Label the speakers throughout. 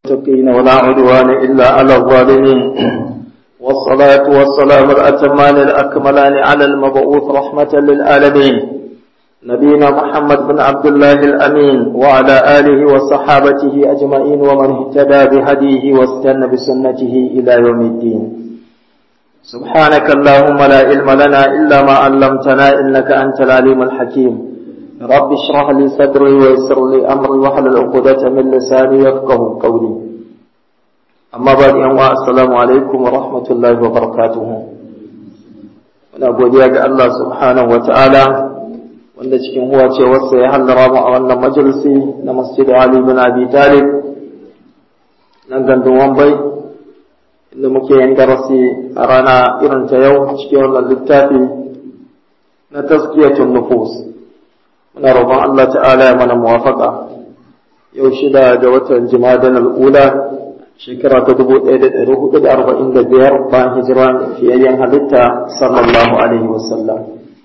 Speaker 1: المتقين ولا عدوان إلا على الظالمين والصلاة والسلام الأتمان الأكملان على المبعوث رحمة للعالمين نبينا محمد بن عبد الله الأمين وعلى آله وصحابته أجمعين ومن اهتدى بهديه واستنى بسنته إلى يوم الدين سبحانك اللهم لا علم لنا إلا ما علمتنا إنك أنت العليم الحكيم رب اشرح لي صدري ويسر لي أمري واحلل عقدة من لساني يفقه قولي أما بعد يوم السلام عليكم ورحمة الله وبركاته muna godiya ga Allah subhanahu wa ta'ala wanda cikin huwa ce wasu ya hallara mu a wannan majalisi na masjid Ali bin Abi Talib nan gandun Wambai inda muke yin darasi a rana irin ta yau cikin wannan littafi na tazkiyatun nufus muna roƙon Allah ta'ala ya mana muwafaka yau shida ga watan jimadan al'ula shekara ta dubu ɗaya da ɗari hudu da arba'in da biyar bayan hijiran fiyayyen halitta sallallahu alaihi wasallam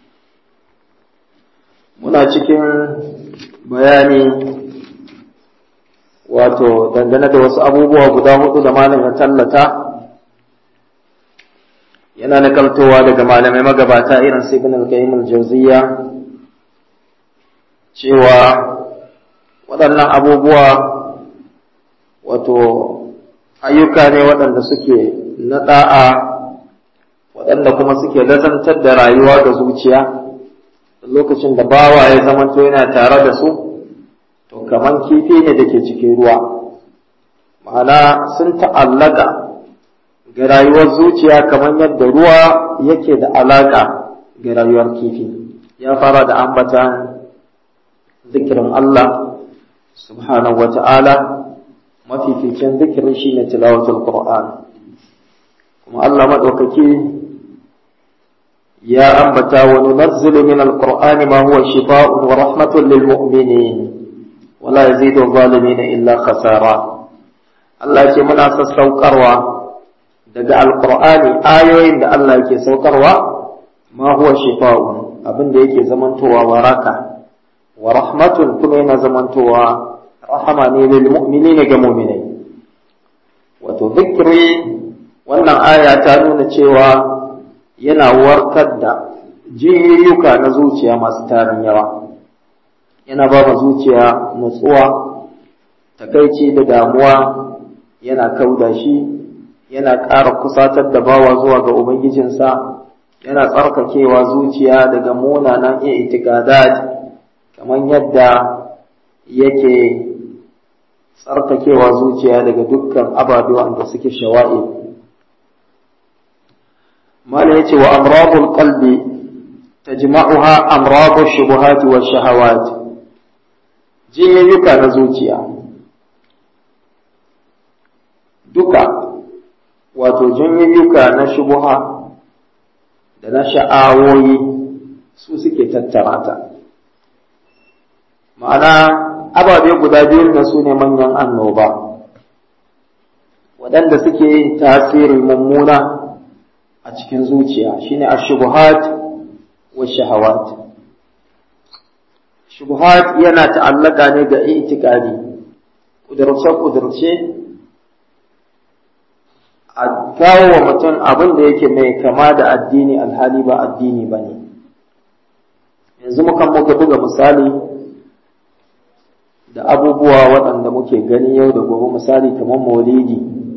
Speaker 1: muna cikin bayani wato dangane da wasu abubuwa guda hudu da malam ya tallata yana nakaltowa daga malamai magabata irin su ibn al-qayyim al-jawziyya cewa waɗannan abubuwa wato ayyuka ne waɗanda suke na ɗa'a waɗanda kuma suke lazantar da rayuwa ga zuciya lokacin da bawa ya zama to yana tare da su to kaman kifi ne da ke cikin ruwa ma'ana sun ta'allaka ga rayuwar zuciya kamar yadda ruwa yake da alaƙa ga rayuwar kifi ya fara da ambatan zikirin Allah subhanahu wa ta'ala mafificin zikirin shi ne tilawatul Qur'an kuma Allah maɗaukaki ya ambata wa nunazzilu min al-Qur'ani ma huwa shifa'un wa rahmatun lil mu'minin wa la yazidu adh-dhalimin illa khasara Allah ce muna sassaukarwa daga al-Qur'ani ayoyin da Allah yake saukarwa ma huwa shifa'un abin da yake zamantowa waraka wa rahmatun kuma yana zamantowa rahama ne lil mu'minina ga mu'minai wato zikri wannan aya ta nuna cewa yana warkar da jiyyuka na zuciya masu tarin yawa yana ba ma zuciya nutsuwa takaici da damuwa yana kauda shi yana ƙara kusatar da bawa zuwa ga ubangijinsa yana tsarkakewa zuciya daga munanan i'tiqadat kamar yadda yake tsarkakewa zuciya daga dukkan ababe wanda suke shawa'i mala yace wa amradul qalbi tajma'uha amradu shubuhati wa shahawat jiyayyuka na zuciya duka wato jiyayyuka na shubuha da na sha'awoyi su suke tattara ta ma'ana ababe guda biyun da su ne manyan annoba waɗanda suke yin tasiri mummuna a cikin zuciya shine ashubuhat wa shahawat shubuhat yana ta'allaka ne ga itikadi kudurce kudurce a kawo wa mutum abin da yake mai kama da addini alhali ba addini ba ne yanzu mukan muka buga misali da abubuwa waɗanda muke gani yau da gobe misali kamar maulidi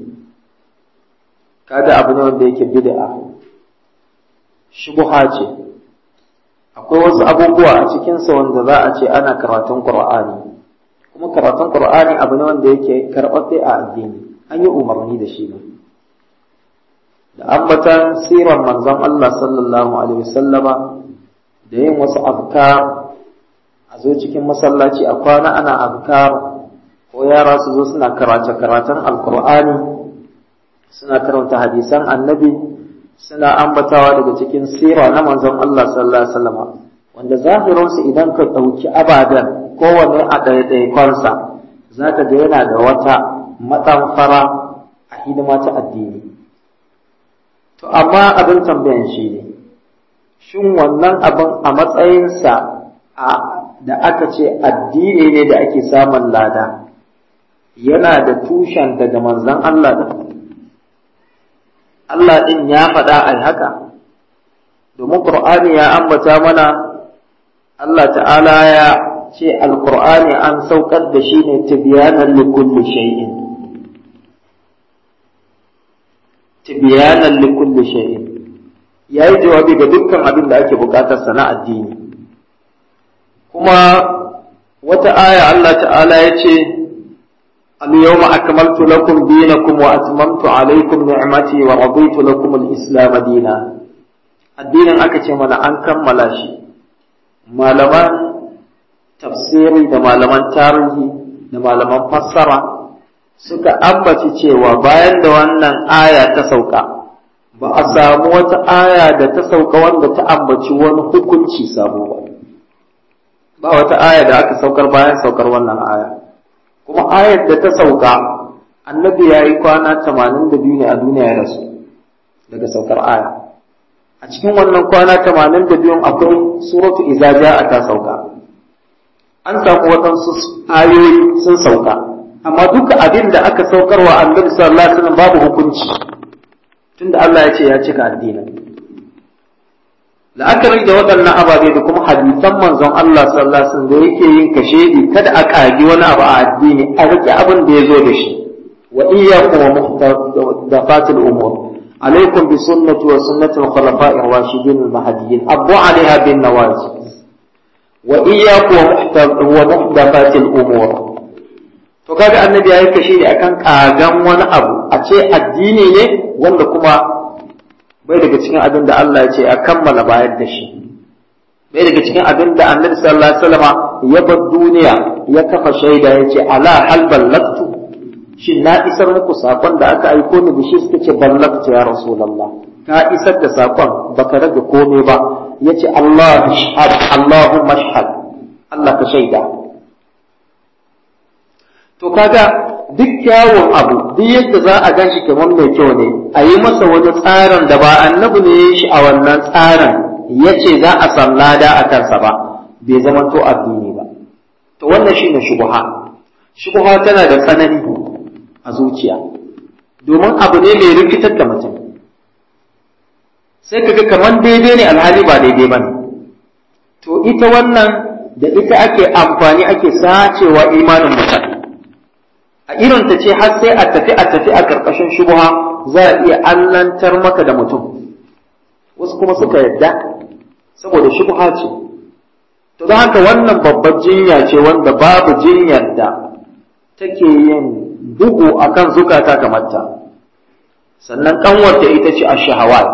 Speaker 1: kada abu ne wanda yake bid'a shubha ce akwai wasu abubuwa a cikinsa wanda za a ce ana karatun qur'ani kuma karatun qur'ani abu ne wanda yake karɓaɓɓe a addini an yi umarni da shi ne da ambatan siran manzon Allah sallallahu alaihi wasallama da yin wasu afkar a zo cikin masallaci a kwana ana azkar ko yara su zo suna karace karatun alkur'ani suna karanta hadisan annabi suna ambatawa daga cikin sira na manzon Allah sallallahu alaihi wasallam wanda zahirin su idan ka dauki abadan kowanne a ɗaiɗaikonsa za ka ga yana da wata matsamfara a hidima ta addini to amma abin tambayan shi ne shin wannan abin a matsayinsa a da aka ce addini ne da ake samun lada yana da tushen daga manzon Allah din Allah din ya faɗa ai haka domin Qur'ani ya ambata mana Allah ta'ala ya ce alqur'ani an saukar da shi ne tibyanan likulli shay'in tibyanan likulli shay'in yayi jawabi ga dukkan abin da ake bukatar sana addini kuma wata aya Allah ta'ala ya ce اليوم أكملت لكم دينكم وأتممت عليكم نعمتي ورضيت لكم الإسلام دينا الدين أكتش من أن كمل شيء malaman tafsiri da malaman tarihi da malaman fassara suka ambaci cewa bayan da wannan aya ta sauka ba a samu wata aya da ta sauka wanda ta ambaci wani hukunci sabo ba ba wata aya da aka saukar bayan saukar wannan aya kuma ayar da ta sauka annabi ya yi kwana tamanin da biyu ne a duniya ya rasu daga saukar aya a cikin wannan kwana tamanin da biyun akwai suratu izaja a ta sauka an samu waɗansu ayoyi sun sauka amma duka abin da aka saukar wa annabi sallallahu alaihi wasallam babu hukunci tunda Allah ya ce ya cika addinin la'akari da waɗannan ababe da kuma hadisan manzon Allah sallallahu alaihi wasallam da yake yin kashedi kada a kagi wani abu a addini a rike abin da ya zo da shi wa iyyakum wa muhdathatil umur عليكم بسنة وسنة الخلفاء الراشدين المهديين أبو عليها بالنواجذ وإياكم ومحدثات الأمور to kaga annabi ya yi kashe ne akan kagan wani abu a ce addini ne wanda kuma bai daga cikin abin da Allah ya ce a kammala bayar da shi bai daga cikin abin da annabi sallallahu alaihi wasallama ya bar duniya ya kafa shaida ya ce ala hal ballagtu shin na isar muku sakon da aka aiko ni da shi suka ce ballagtu ya rasulullah ka isar da sakon baka rage komai ba yace Allah shahad Allahumma shahad Allah ka shaida to kaga duk kyawun abu duk yadda za a gan shi kamar mai kyau ne a yi masa wani tsarin da ba annabi ne ya shi a wannan tsarin ya ce za a san lada a kansa ba bai zama to addini ba to wannan shine shubuha shubuha tana da tsanani a zuciya domin abu ne mai rikitar da mutum sai kaga kamar daidai ne alhali ba daidai ba ne to ita wannan da ita ake amfani ake sacewa imanin mutane a irin ta ce har sai a tafi a tafi a ƙarƙashin shubuha za a iya allantar maka da mutum wasu kuma suka yadda saboda shubuha ce to don haka wannan babbar jinya ce wanda babu jinyar da take yin bugu akan zukata kamar ta sannan kanwarta ita ce a shahawat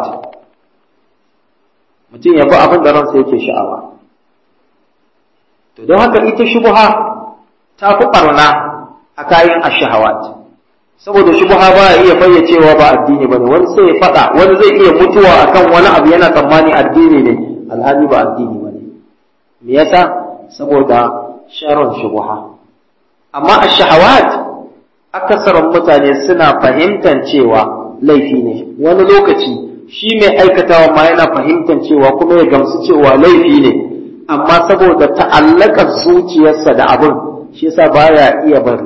Speaker 1: mutum ya bi abin da ransa yake sha'awa to don haka ita shubuha ta fi ɓarna a kayan ashahawat saboda shubha ba ya iya fayyacewa ba addini bane wani sai ya fada wani zai iya mutuwa akan wani abu yana tsammani addini ne alhali ba addini bane me yasa saboda sharon shubha amma ashahawat akasarin mutane suna fahimtar cewa laifi ne wani lokaci shi mai aikatawa ma yana fahimtar cewa kuma ya gamsu cewa laifi ne amma saboda ta'allakar zuciyarsa da abin shi yasa baya iya bari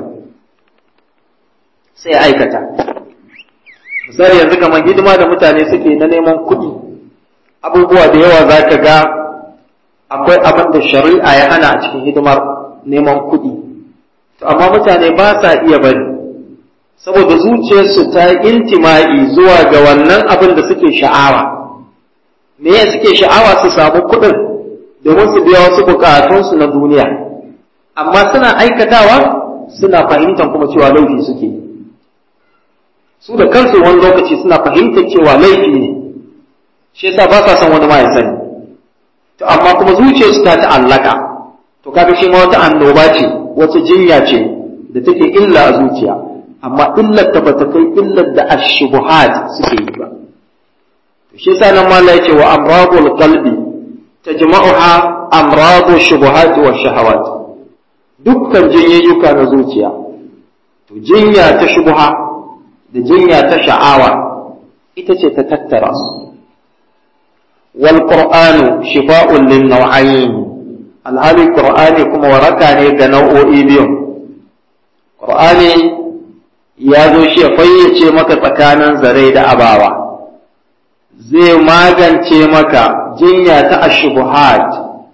Speaker 1: sai aikata misali yanzu kamar hidima da mutane suke na neman kuɗi abubuwa da yawa za ka ga akwai abin da shari'a ya hana a cikin hidimar neman kuɗi to amma mutane ba sa iya bari saboda zuciyarsu ta intima'i zuwa ga wannan abin da suke sha'awa me ya suke sha'awa su samu kuɗin domin su biya wasu bukatunsu na duniya amma suna aikatawa suna fahimtar kuma cewa laifi suke yi su da kansu wani lokaci suna fahimtar cewa laifi ne shi yasa ba sa son wani ma ya sani to amma kuma zuciyarsu ta ta'allaka to kaga shi ma wata annoba ce wata jinya ce da take illa a zuciya amma illar ta bata kai illar da ashubuhat suke yi ba to shi yasa nan mallai ce wa amradul qalbi tajma'uha amradu shubuhat wa shahawat dukkan jinyayyuka na zuciya to jinya ta shubuha da jinya ta sha'awa ita ce ta tattara su wal qur'anu shifa'un lin naw'ayn alhali qur'ani kuma waraka ne ga nau'o'i biyu Qur'ani ya zo shi ya fayyace maka tsakanin zare da abawa zai magance maka jinya ta ashubuhat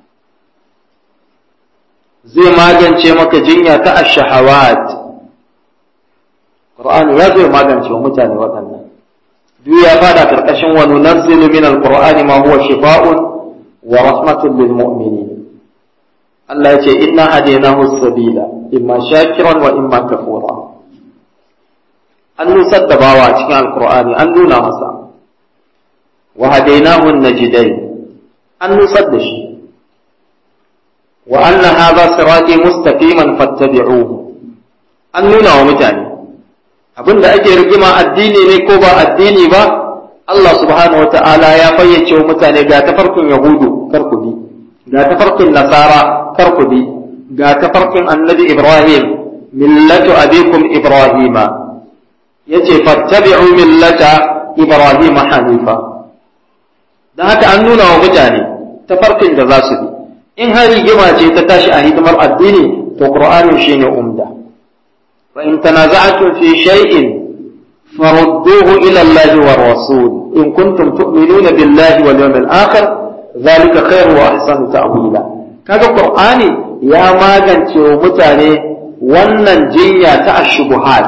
Speaker 1: zai magance maka jinya ta ashahawat Qur'ani ya zo magance wa mutane waɗannan duk ya fada karkashin wa nunazzilu min alqur'ani ma huwa shifaa'un wa rahmatun lil mu'minin Allah ya ce inna hadaynahu sabila imma shakiran wa imma kafura an nusar da bawa cikin alqur'ani an nuna masa wa hadaynahu najidain an nusar da shi wa anna hadha sirati mustaqiman fattabi'uhu an nuna wa mutane abinda ake rigima addini ne ko ba addini ba Allah subhanahu wata'ala ya fayyace wa mutane ga tafarkin yahudu kar ku bi ga tafarkin nasara kar ku bi ga tafarkin annabi ibrahim millatu abikum ibrahima yace fattabi'u millata ibrahim hanifa dan haka an nuna wa mutane tafarkin da za su bi in har rigima ce ta tashi a hidimar addini to qur'anin shine umda فإن تنازعتم في شيء فردوه إلى الله والرسول إن كنتم تؤمنون بالله واليوم الآخر ذلك خير وأحسن تأويلا kaga Qur'ani ya magance wa mutane wannan jinya ta ashubuhat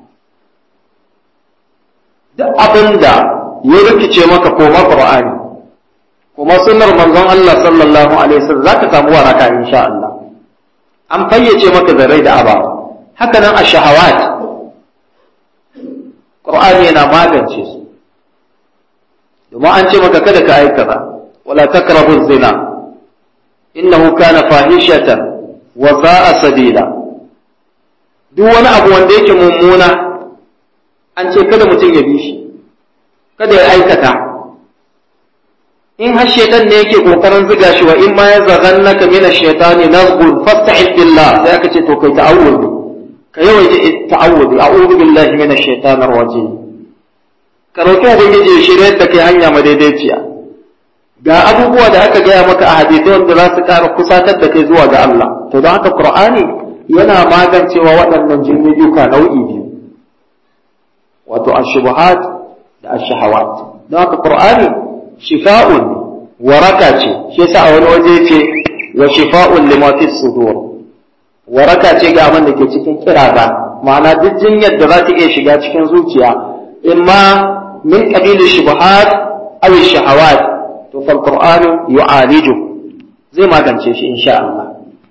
Speaker 1: duk abinda ya rikice maka koma Qur'ani kuma sunnar manzon Allah sallallahu alaihi wasallam zaka samu waraka insha Allah an fayyace maka zarai da abawa haka nan a shahawat ƙur'ani yana magance su domin an ce maka kada ka aikata wala takrabu zina innahu kana fahishatan wa sa'a sabila duk wani abu wanda yake mummuna an ce kada mutum ya bi shi kada ya aikata in har shaitan ne yake kokarin ziga shi wa in ma ya zagannaka min ash-shaytani nazghun fasta'id billah sai aka ce to kai ta'awudi ka yawaita ta'awudi a'udhu billahi minash shaitanir rajim ka roki ubangiji ya shirye da kai hanya madaidaiciya ga abubuwa da aka gaya maka a hadisi wanda za su ƙara kusatar da kai zuwa ga Allah to don haka Qur'ani yana magancewa waɗannan jinniduka nau'i biyu wato ashubuhat da ashahawat don haka Qur'ani shifa'un waraka ce shi yasa a wani waje ce wa shifa'un lima fi sudur waraka ce ga abin da ke cikin kiraza ma'ana duk jinyar da za ta iya shiga cikin zuciya imma min qabilin shubuhat aw shahawat to fal qur'anu yu'aliju zai magance shi insha Allah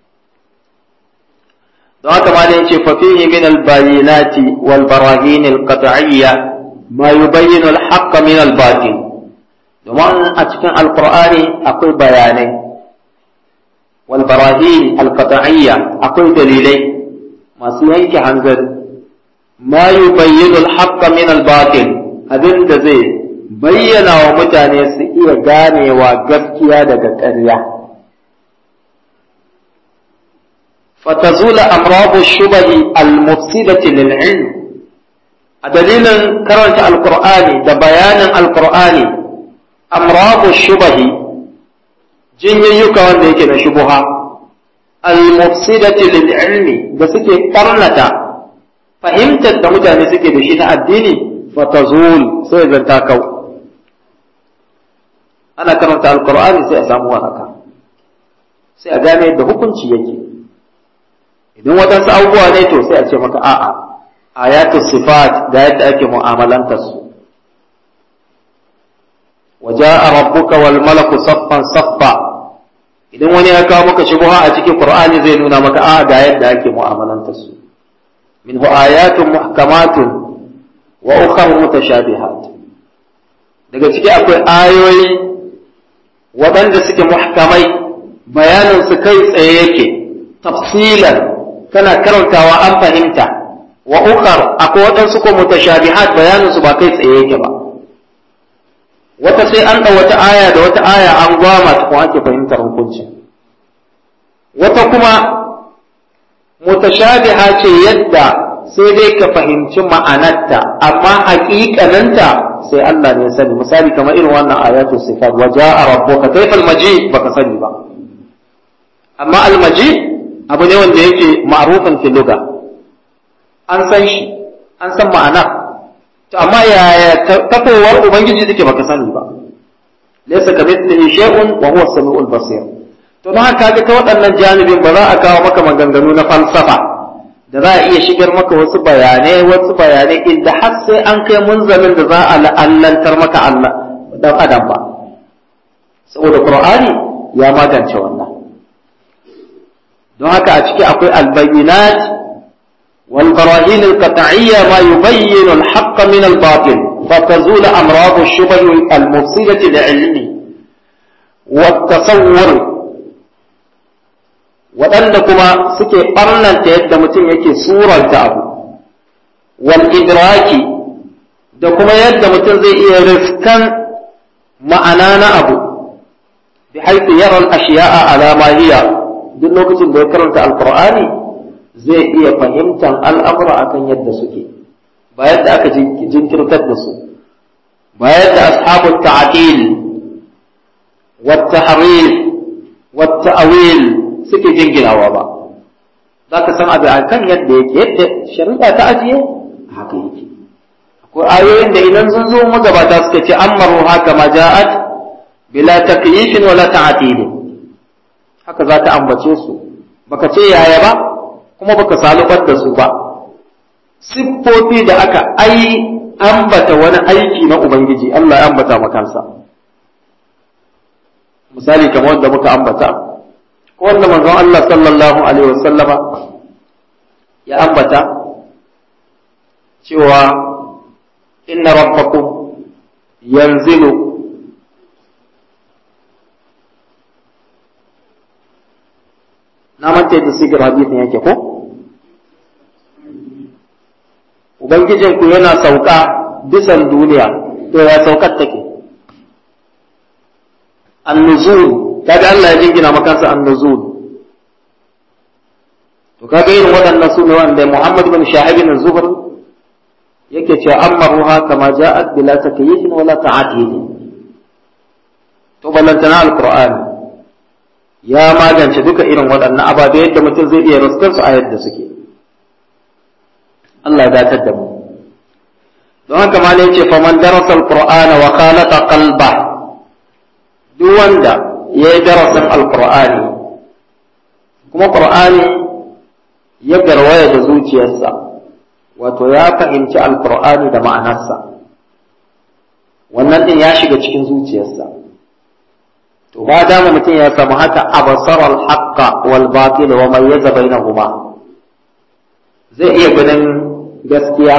Speaker 1: don haka ma da yace fa fihi min al bayinati wal barahin al qat'iyya ma yubayyinu al haqq min al batil domin a cikin alqur'ani akwai bayanai wal barahin al qat'iyya akwai dalilai masu yanke hanzari ma yubayyinu al haqq min al batil abin da zai bayyana wa mutane su iya ganewa gaskiya daga ƙarya. fatazula amrabu shubahi al-mufsidati lil-ilm a dalilin karanta alkur'ani da bayanin alkur'ani amrabu shubahi jinyayyuka wanda yake da shubuha al-mufsidati lil-ilmi da suke karnata fahimtar da mutane suke da shi na addini fatazul sai zanta kau ana karanta alkur'ani sai a samu waraka sai a gane yadda hukunci yake idan waɗansu abubuwa ne to sai a ce maka a'a ayatu sifat da yadda ake mu'amalanta su waja'a rabbuka wal malaku saffan saffa idan wani ya kawo maka shubha a cikin qur'ani zai nuna maka a'a ga yadda ake mu'amalanta su minhu ayatun muhkamatun wa ukhra mutashabihat daga ciki akwai ayoyi waɗanda suke muhkamai bayanin su kai tsaye yake tafsilan kana karantawa an fahimta wa ukhar akwai waɗansu ko mutashabihat bayanin su ba kai tsaye yake ba wata sai an ɗau wata aya da wata aya an gwama ta kuma ake fahimtar hukuncin wata kuma mutashabiha ce yadda sai dai ka fahimci ma'anarta amma haƙiƙaninta sai Allah ne ya sani misali kamar irin wannan ayatu sifat wa ja'a rabbuka kayfal maji baka sani ba amma al maji abu ne wanda yake ma'rufan fil lugha an san shi an san ma'ana to amma yaya tafowar ubangiji take baka sani ba laysa kamithlihi shay'un wa huwa as-sami'ul basir to don haka ga ta waɗannan janibin ba za a kawo maka maganganu na falsafa da za a iya shigar maka wasu bayanai wasu bayanai inda har sai an kai munzalin da za a la'allantar maka Allah dan adam ba saboda Qur'ani ya magance wannan don haka a ciki akwai albayyinat wal barahin al-qat'iyya ma yubayyin al-haqq min al-batil fatazul amrad ash-shubh al-mufsidah li-ilmi wa at-tasawwur waɗanda kuma suke ɓarnanta yadda mutum yake suranta abu wal idraki da kuma yadda mutum zai iya rifkan ma'ana na abu bi haifu yaran ashiya'a alama hiya duk lokacin da ya karanta alqur'ani zai iya fahimtar al'amura akan yadda suke ba yadda aka jinkirtar da su ba yadda ashabu ta'til wa tahrif wa ta'wil suke jinginawa ba za ka san abu a kan yadda yake yadda shari'a ta ajiye haka yake akwai ayoyin da idan sun zo magabata suka ce an maru haka ma ja'at bila takyifin wala ta'tilin haka za ta ambace su baka ce yaya ba kuma baka salubar da su ba siffofi da aka ai ambata wani aiki na ubangiji Allah ya ambata makansa misali kamar wanda muka ambata wanda manzon Allah sallallahu Alaihi wasallama ya ambata cewa inna rabbakum yanzilu na manta yadda sigar hadisin yake ko ubangijinku yana sauka bisan duniya to ya saukar take annuzul kaga Allah ya jingina makansa an-nuzul to kaga irin waɗannan su ne wanda Muhammad bin Shahib bin Zubair yake cewa amaruha kama ja'at bila takyifin wala ta'atil to ballantana al-Qur'ani ya magance duka irin waɗannan ababe yadda mutum zai iya ruskar su a yadda suke Allah ya datar da mu don haka ma ne yace faman darasa al-Qur'ana wa khalaqa qalba duk wanda ya yi darasin alkur'ani kuma ƙur'ani ya garwaya da zuciyarsa wato ya fahimci alkur'ani da ma'anarsa wannan din ya shiga cikin zuciyarsa to ba dama mutum ya samu haka abasar alhaqqa wal batil wa mayyaza bainahuma zai iya ganin gaskiya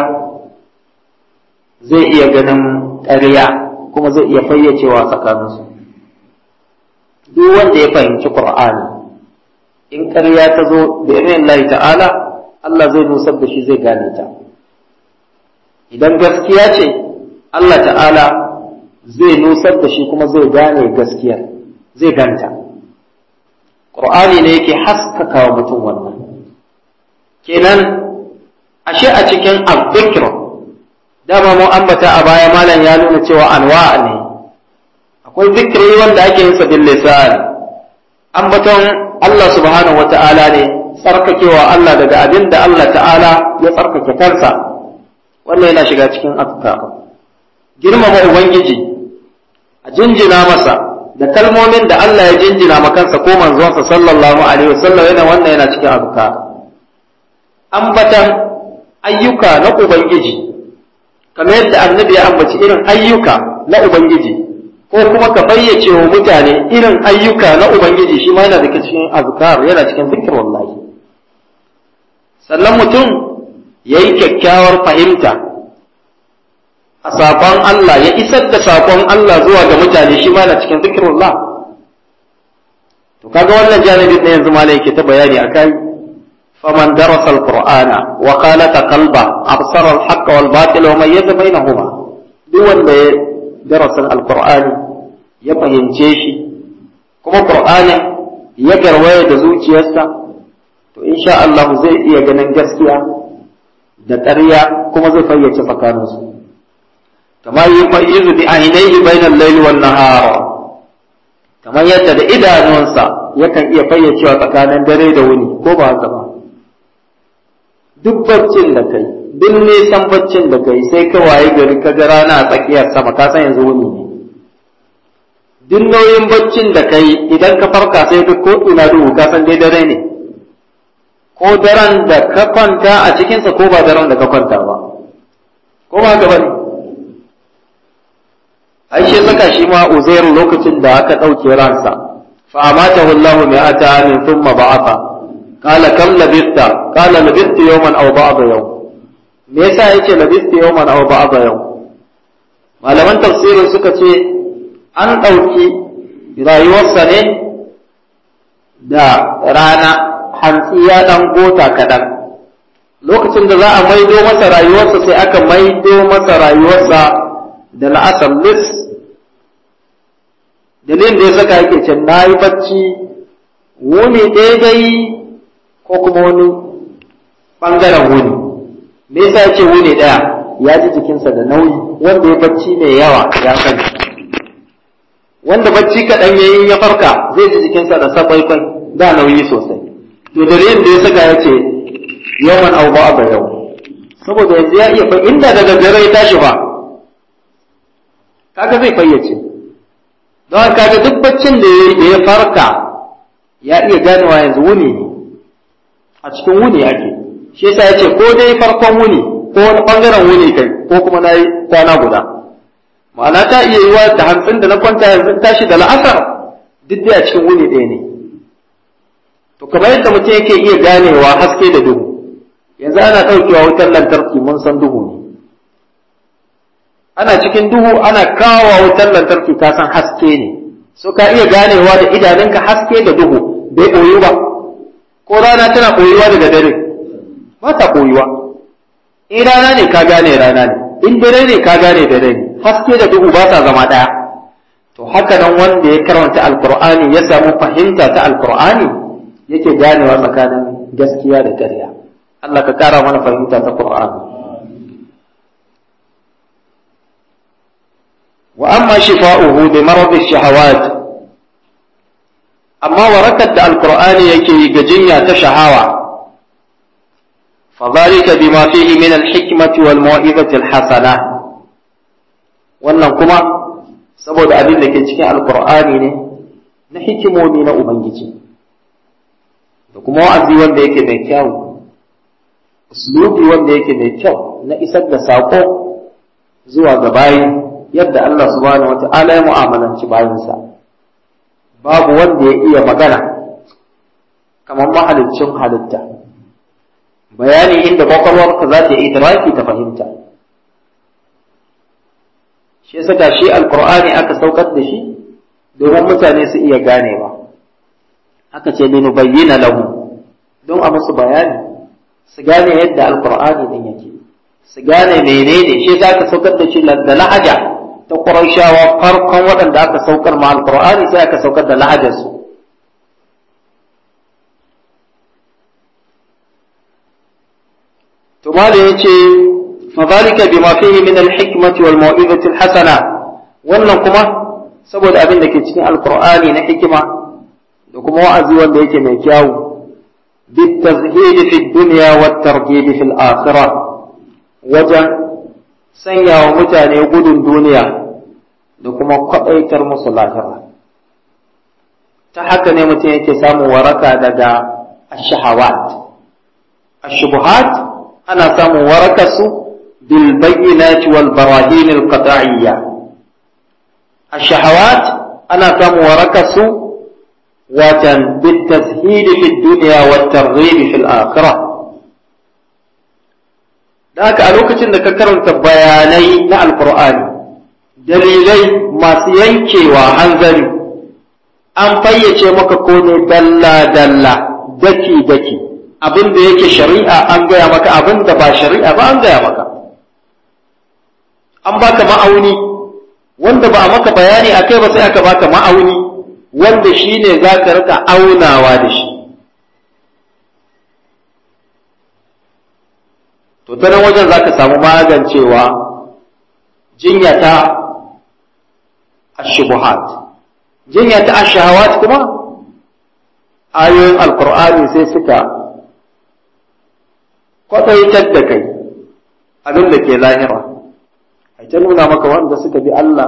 Speaker 1: zai iya ganin ƙarya kuma zai iya fayyacewa tsakaninsu duk wanda ya fahimci Qur'ani in ƙarya ta zo da irin Allah ta'ala Allah zai nusar da shi zai gane ta idan gaskiya ce Allah ta'ala zai nusar da shi kuma zai gane gaskiyar zai ganta Qur'ani ne yake haskaka wa mutum wannan kenan ashe a cikin al-dhikr dama mu ambata a baya malam ya nuna cewa anwa ne akwai zikiri wanda ake yin sa bil lisan ambaton Allah subhanahu wata'ala ne tsarkakewa Allah daga abin da Allah ta'ala ya tsarkake kansa wannan yana shiga cikin afkar girmama ubangiji a jinjina masa da kalmomin da Allah ya jinjina ma kansa ko manzonsa sallallahu alaihi wasallam yana wannan yana cikin afkar ambatan ayyuka na ubangiji kamar yadda annabi ya ambaci irin ayyuka na ubangiji ko kuma ka bayyace wa mutane irin ayyuka na Ubangiji shi ma yana daga cikin azkar yana cikin zikir wallahi sannan mutum ya yi kyakkyawar fahimta a saƙon Allah ya isar da saƙon Allah zuwa ga mutane shi ma yana cikin zikir wallah to kaga wannan janibin na yanzu malai yake ta bayani akai faman darasa alqur'ana wa qalata qalba absara alhaqqa wal batil wa mayyaza bainahuma duk wanda ya darasin alqur'ani ya fahimce shi kuma qur'anin ya garwaya da zuciyarsa to insha Allah zai iya ganin gaskiya da ƙarya kuma zai fayyace tsakaninsu kamar yi fayyizu bi ainihi bainal layli wan nahar kamar yadda da idanunsa yakan iya fayyacewa tsakanin dare da wuni ko ba haka ba duk baccin da kai duk nisan baccin da kai sai ka waye gari ka ga rana a tsakiyar sama ka san yanzu wuni ne duk nauyin baccin da kai idan ka farka sai duk ko ina duhu ka san dai dare ne ko daren da ka kwanta a cikinsa ko ba daren da ka kwanta ba ko ba ka bane ai shi saka shi ma uzairu lokacin da aka ɗauke ransa fa amatahu Allah mi'ata amin thumma ba'atha qala kam labista qala labistu yawman aw ba'da yawm me yasa yace labistu yawman aw ba'da yawm malaman tafsirin suka ce an ɗauki rayuwarsa ne da rana hantsi ya ɗan gota kaɗan lokacin da za a maido masa rayuwarsa sai aka maido masa rayuwarsa da la'asar lis dalilin da ya saka yake ce na yi bacci wuni daidai ko kuma wani ɓangaren wuni me yasa ya ce wuni ɗaya ya ji jikinsa da nauyi wanda ya bacci mai yawa ya sani wanda bacci kaɗan ya yi ya farka zai ji jikinsa da sakwaikwai da nauyi sosai to dalilin da ya saka ya ce yawan au ba ga yau saboda yanzu ya iya inda daga dare ya tashi ba kaga zai fayyace don kaga duk baccin da ya farka ya iya ganewa yanzu wuni ne a cikin wuni ake shi yasa ya ce ko dai farkon wuni ko wani bangaren wuni kai ko kuma na yi kwana guda ma'ana ta iya yiwa da hantsin da na kwanta yanzu tashi da la'asar duk dai a cikin wuni ɗaya ne to kamar yadda mutum yake iya ganewa haske da duhu yanzu ana ɗaukewa wutar lantarki mun san duhu ne ana cikin duhu ana kawo wutar lantarki ka san haske ne so ka iya ganewa da idanunka haske da duhu bai ɓoyu ba ko rana tana ɓoyuwa daga dare ba ta ɓoyuwa in rana ne ka gane rana ne in dare ne ka gane dare ne haske da duhu ba sa zama ɗaya to haka nan wanda ya karanta alkur'ani ya samu fahimta ta alkur'ani yake ganewa tsakanin gaskiya da ƙarya Allah ka kara mana fahimta ta Qur'ani wa amma shifa'uhu bi marad ash-shahawat amma warakar da alkur'ani yake yi ga jinya ta shahawa فذلك بما فيه من الحكمة والموعظة الحسنة wannan kuma saboda abin da ke cikin alkur'ani ne na hikimomi na ubangiji da kuma wa'azi wanda yake mai kyau uslubi wanda yake mai kyau na isar da saƙo zuwa ga bayi yadda Allah subhanahu wa ta'ala ya mu'amalanci bayansa babu wanda ya iya magana kamar mahaliccin halitta bayani inda kwakwalwarka za ta yi idraki ta fahimta shi saka shi alkur'ani aka saukar da shi domin mutane su iya ganewa aka ce linu bayyana lahu don a musu bayani su gane yadda alkur'ani din yake su gane menene shi za ka saukar da shi da lahaja ta ƙurashawa farkon waɗanda aka saukar ma alkur'ani sai aka saukar da lahajarsu to mala yace fadhalika bima fihi min al-hikmati wal mau'izati al-hasana wannan kuma saboda abin da ke cikin alqur'ani na hikima da kuma wa'azi wanda yake mai kyau bitazhid fi dunya wat targhib fi al-akhirah wajen sanya wa mutane gudun duniya da kuma kwaɗaitar musu lahira ta haka ne mutum yake samun waraka daga ashahawat ashubuhat ana samun warakarsu bil bayyinati wal barahin al qat'iyya ashahawat ana samun warakarsu watan bit tashhid fi dunya wat targhib fi al akhirah da haka a lokacin da ka karanta bayanai na alqur'ani dalilai masu yankewa hanzari an fayyace maka ko ne dalla dalla daki daki abin da yake shari'a an gaya maka abin da ba shari'a ba an gaya maka an baka ma'auni wanda ba a maka bayani a kai ba sai aka baka ma'auni wanda shi ne za ka rika aunawa da shi to ta nan wajen za ka samu magancewa jinya ta ashubuhat jinya ta ashahawat kuma ayoyin alkur'ani sai suka kwaɗaitar da kai abin da ke lahira a ta nuna maka wanda suka bi Allah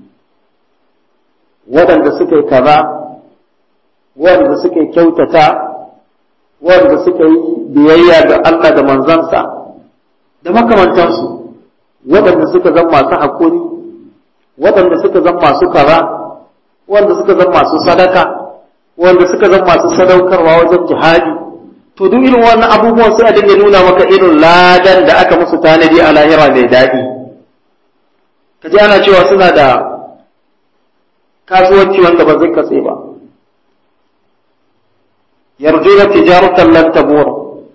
Speaker 1: waɗanda suka yi kaza waɗanda suka yi kyautata waɗanda suka yi biyayya ga Allah da manzansa da makamantansu waɗanda suka zama masu haƙuri waɗanda suka zama masu kaza waɗanda suka zama masu sadaka waɗanda suka zama masu sadaukarwa wajen jihadi to duk irin wannan abubuwan sai a dinga nuna maka irin ladan da aka musu tanadi a lahira mai daɗi ka ji ana cewa suna da kasuwanci wanda ba zai katse ba yarjuna tijaratan lan tabur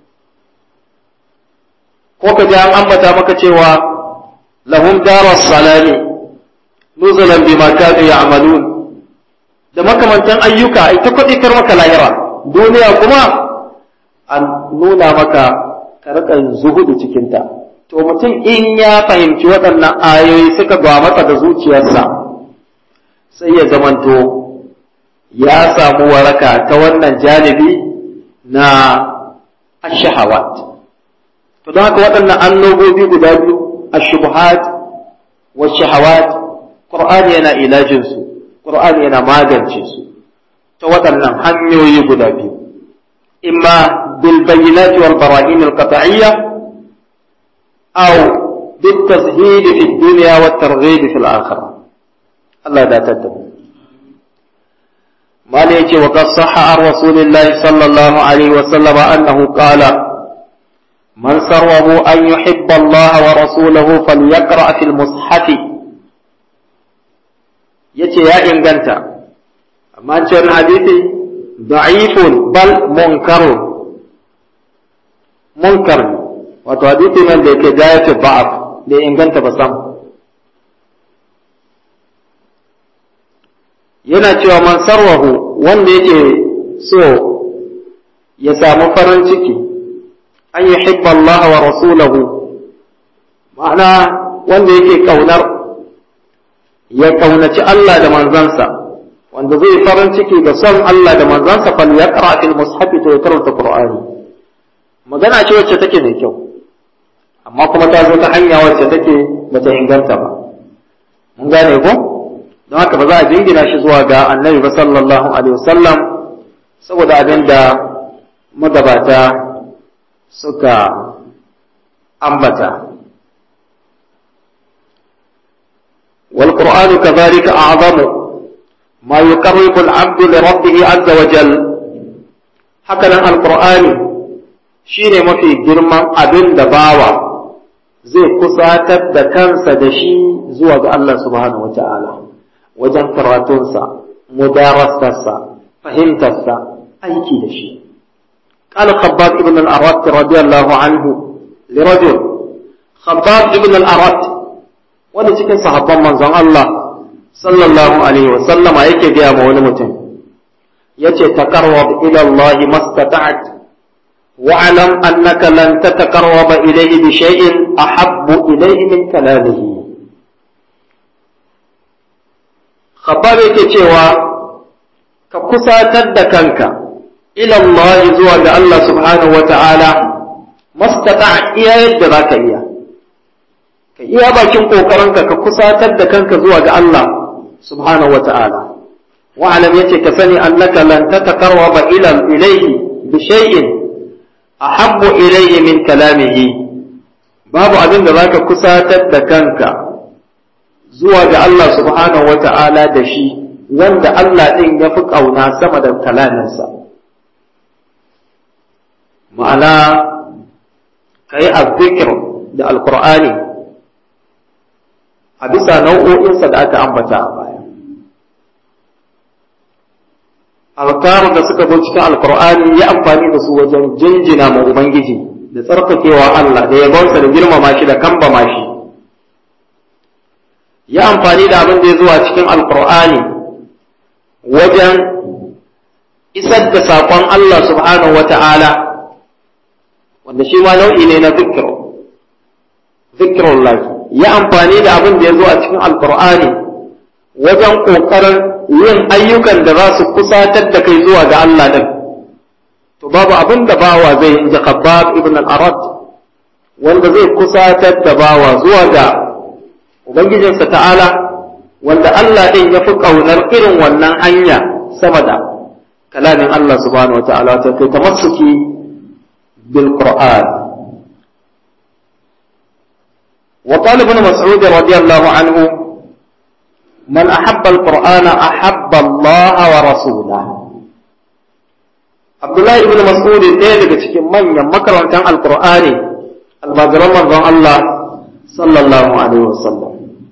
Speaker 1: ko ka ji an ambata maka cewa lahum daras salami nuzulan bima kanu ya'malun da makamantan ayyuka ai ta kwadikar maka lahira duniya kuma an nuna maka ka rika zuhudu cikinta to mutum in ya fahimci waɗannan ayoyi suka ba masa da zuciyarsa sai ya zamanto ya samu waraka ta wannan janibi na ashahawat to don haka waɗannan annobobi guda biyu ashubhat wa shahawat qur'ani yana ilajin su qur'ani yana magance su ta waɗannan hanyoyi guda biyu imma bil bayyinat wal bara'in al qat'iyya aw bit tashhid fi dunya wat targhib fi al akhirah Allah ya datar da mu mala yace wa qad sahha ar rasulillahi sallallahu alaihi wa sallama annahu qala man sarwahu an yuhibba Allah wa rasulahu falyaqra fil mushaf yace ya inganta amma cikin hadisi da'ifun bal munkarun munkar wato hadisi nan da yake gayatu ba'af da inganta ba sam yana cewa man sarwahu wanda yake so ya samu farin ciki an yi hibba Allah wa rasulahu ma'ana wanda yake kaunar ya kaunaci Allah da manzansa wanda zai farin ciki da son Allah da manzansa fal yaqra fil mushaf to ya karanta Qur'ani magana ce wacce take mai kyau amma kuma ta zo ta hanya wacce take bata inganta ba mun gane ko don haka ba za a jingina shi zuwa ga annabi ba sallallahu alaihi wasallam saboda abin da magabata suka ambata والقرآن كذلك أعظم ما يقرب العبد لربه عز وجل هكذا القرآن shine mafi girman abin da bawa zai kusatar da kansa da shi zuwa ga Allah subhanahu wa ta'ala wajen karatunsa, mudarastarsa, fahimtarsa, aiki da shi. قال خباب ابن الأرات رضي الله عنه لرجل خباب ابن الأرات wani cikin sahabban manzon Allah sallallahu alaihi wa sallama yake gaya ma wani mutum yace taqarrab ila Allah mastata'at واعلم أنك لن تتقرب إليه بشيء أحب إليه من كلامه خباب cewa ka kusatar da kanka ila Allah zuwa ga Allah subhanahu wa ta'ala mastata iya yadda za ka iya ka iya bakin ƙoƙarinka ka kusatar da kanka zuwa ga Allah subhanahu wa ta'ala wa'alam yace ka sani annaka lan tataqarraba ila ilayhi bi shay'in ahabbu ilayhi min kalamihi babu abin da zaka kusatar da kanka zuwa ga Allah subhanahu wata'ala da shi wanda Allah din ya fi kauna sama da kalaminsa ma'ana kai azzikr da alqur'ani a bisa nau'o'insa da aka ambata a baya alkarun da suka zo cikin alkur'ani ya amfani da su wajen jinjina ma ubangiji da tsarkakewa Allah da yabonsa da girmama shi da kambama shi ya amfani da abin da ya zuwa cikin alkur'ani wajen isar da saƙon Allah subhanahu wa ta'ala wanda shi ma nau'i ne na zikiro zikirullah ya amfani da abin da ya zo a cikin alkur'ani wajen ƙoƙarin yin ayyukan da za su kusatar da kai zuwa ga Allah din to babu abin da bawa zai in ji khabbab ibn al-arad wanda zai kusatar da bawa zuwa ga ubangijinsa ta'ala wanda Allah ɗin ya fi ƙaunar irin wannan hanya sama da kalamin Allah subhanahu wa ta'ala ta kai tamassuki bil Qur'an wa qala ibn mas'ud radiyallahu anhu man ahabba al-Qur'ana ahabba Allah wa rasulahu Abdullahi ibn Mas'ud ɗaya daga cikin manyan makarantan Al-Qur'ani almajiran manzon Allah sallallahu alaihi wasallam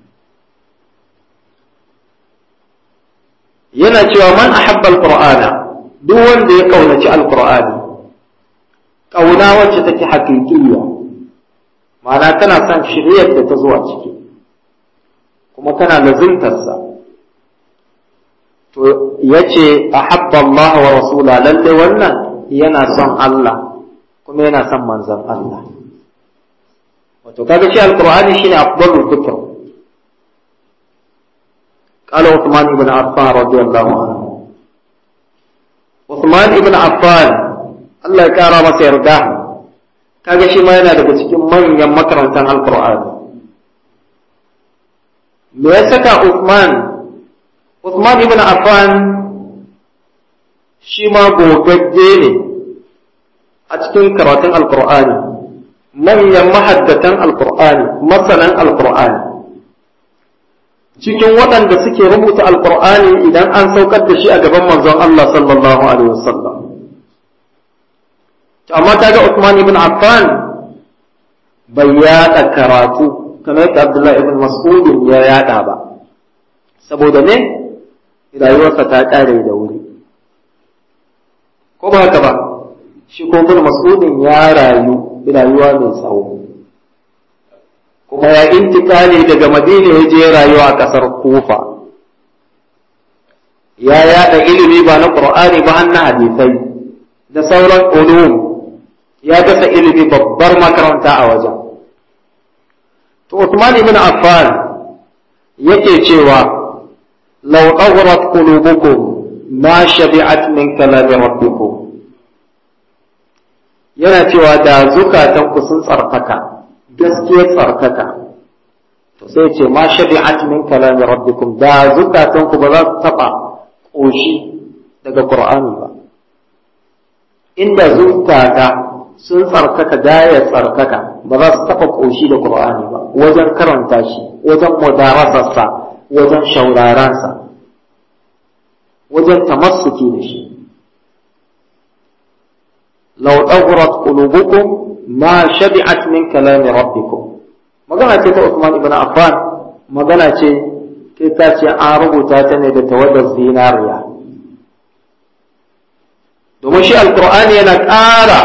Speaker 1: yana cewa man ahabba alqur'ana duk wanda ya kaunaci alqur'ani kauna wacce take hakikiya ma'ana kana son shiryar da ta zuwa ciki kuma kana lazimtarsa to yace ahabba Allah wa rasula lalle wannan yana son Allah kuma yana son manzon Allah wato kaga shi alqur'ani shine afdalul dhikr قال عثمان بن عفان رضي الله عنه عثمان بن عفان Allah ya kara masa yarda kaga shi ma yana daga cikin manyan makarantar alqur'ani me ya saka Uthman Uthman ibn Affan shi ma gogagge ne a cikin karatun alqur'ani manyan mahaddatan alqur'ani masanan alqur'ani cikin waɗanda suke rubuta alkur'ani idan an saukar da shi a gaban manzon Allah sallallahu alaihi wasallam amma ta ga Uthman ibn Affan bai yaɗa karatu kamar yadda Abdullahi ibn Mas'ud ya yaɗa ba saboda ne rayuwarsa ta ƙare da wuri ko ba haka ba shi ko ibn Mas'ud ya rayu rayuwa mai tsawo kuma ya intikali daga madina ya je rayuwa a ƙasar kufa ya yada ilimi ba na ƙur'ani ba na hadisai da sauran ulum ya dasa ilimi babbar makaranta a wajen to Uthman ibn Affan yake cewa law aghrat qulubukum ma shabi'at min kalami rabbikum yana cewa da zukatanku sun tsarkaka gaskiyar tsarkaka to sai ce ma shabi'at min kalami rabbikum da zukatan ku ba za su taba koshi daga qur'ani ba inda zukata sun tsarkaka daya tsarkaka ba za su taba koshi da qur'ani ba wajen karanta shi wajen mudarasarsa wajen shauraransa wajen tamassuki da shi law aghrat qulubukum ma shabi'at min kalami rabbikum magana ce ta Usman ibn Affan magana ce kai ka ce an rubuta ta ne da tawaddar zinariya domin shi alkur'ani yana ƙara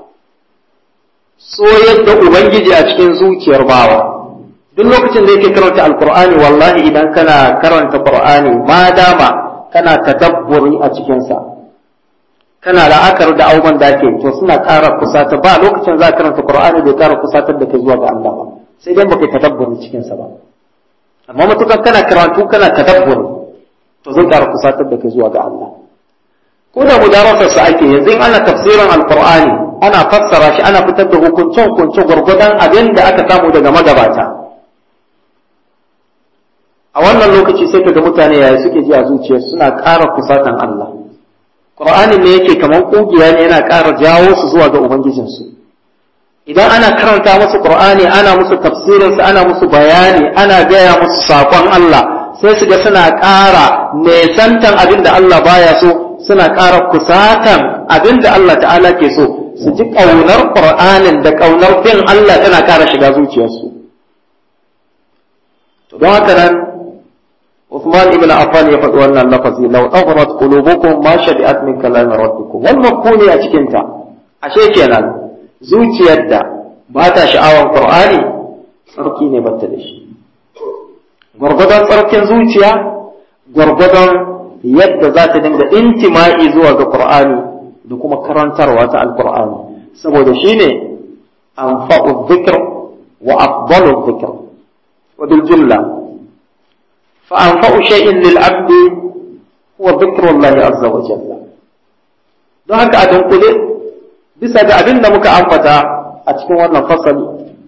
Speaker 1: soyar da ubangiji a cikin zuciyar bawa duk lokacin da yake karanta alkur'ani wallahi idan kana karanta qur'ani ma dama kana tadabburi a cikinsa kana la'akar da abubuwan da ake to suna ƙara kusata ba lokacin za ka karanta Qur'ani bai ƙara kusatar da kai zuwa ga Allah ba sai dai baka tadabburi cikin sa ba amma matukan kana karatu kana tadabburi to zai ƙara kusatar da kai zuwa ga Allah ko da mudarasar sa ake yanzu in ana tafsirin alqur'ani ana fassara shi ana fitar da hukuncin hukunce gurgudan abin da aka samu daga magabata a wannan lokaci sai kaga mutane yaya suke ji a zuciyarsu suna ƙara kusatan Allah Qur'anin ne yake kamar ƙugiya ne yana ƙara jawo su zuwa ga Ubangijinsu. Idan ana karanta musu Qur'ani ana musu tafsirinsa ana musu bayani ana gaya musu saƙon Allah sai su ga suna ƙara nesantan abin da Allah baya so suna ƙara kusatan abin da Allah ta'ala ke so su ji ƙaunar Qur'anin da ƙaunar bin Allah tana ƙara shiga zuciyarsu. To don haka nan Uthman ibn Affan ya faɗi wannan lafazi law aghrat qulubukum ma shadi'at min kalam rabbikum wal mafkuni a cikin ta ashe kenan zuciyar da ba ta sha'awan Qur'ani sarki ne bata da shi gwargwadon tsarkin zuciya gwargwadon yadda za ta dinga intima'i zuwa ga Qur'ani da kuma karantarwa ta Al-Qur'ani saboda shine anfa'u dhikr wa afdalu dhikr wa bil jumla فأنفع شيء للعبد هو ذكر الله عز وجل don haka a dunkule bisa ga abin da muka ambata a cikin wannan fasali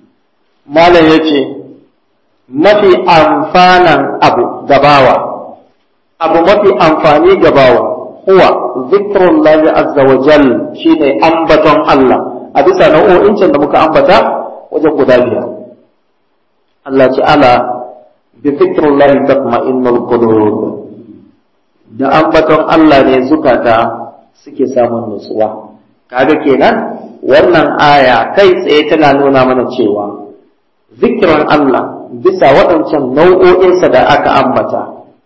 Speaker 1: malam yace mafi amfanan abu gabawa abu mafi amfani gabawa huwa zikrullahi azza wa jal shine ambaton Allah a bisa nau'o'in can da muka ambata wajen guda biyar Allah ce ala bi zikrullahi tatma'innul qulub da ambaton Allah ne zukata suke samun nutsuwa kaga kenan wannan aya kai tsaye tana nuna mana cewa zikirin Allah bisa waɗancan nau'o'insa da aka ambata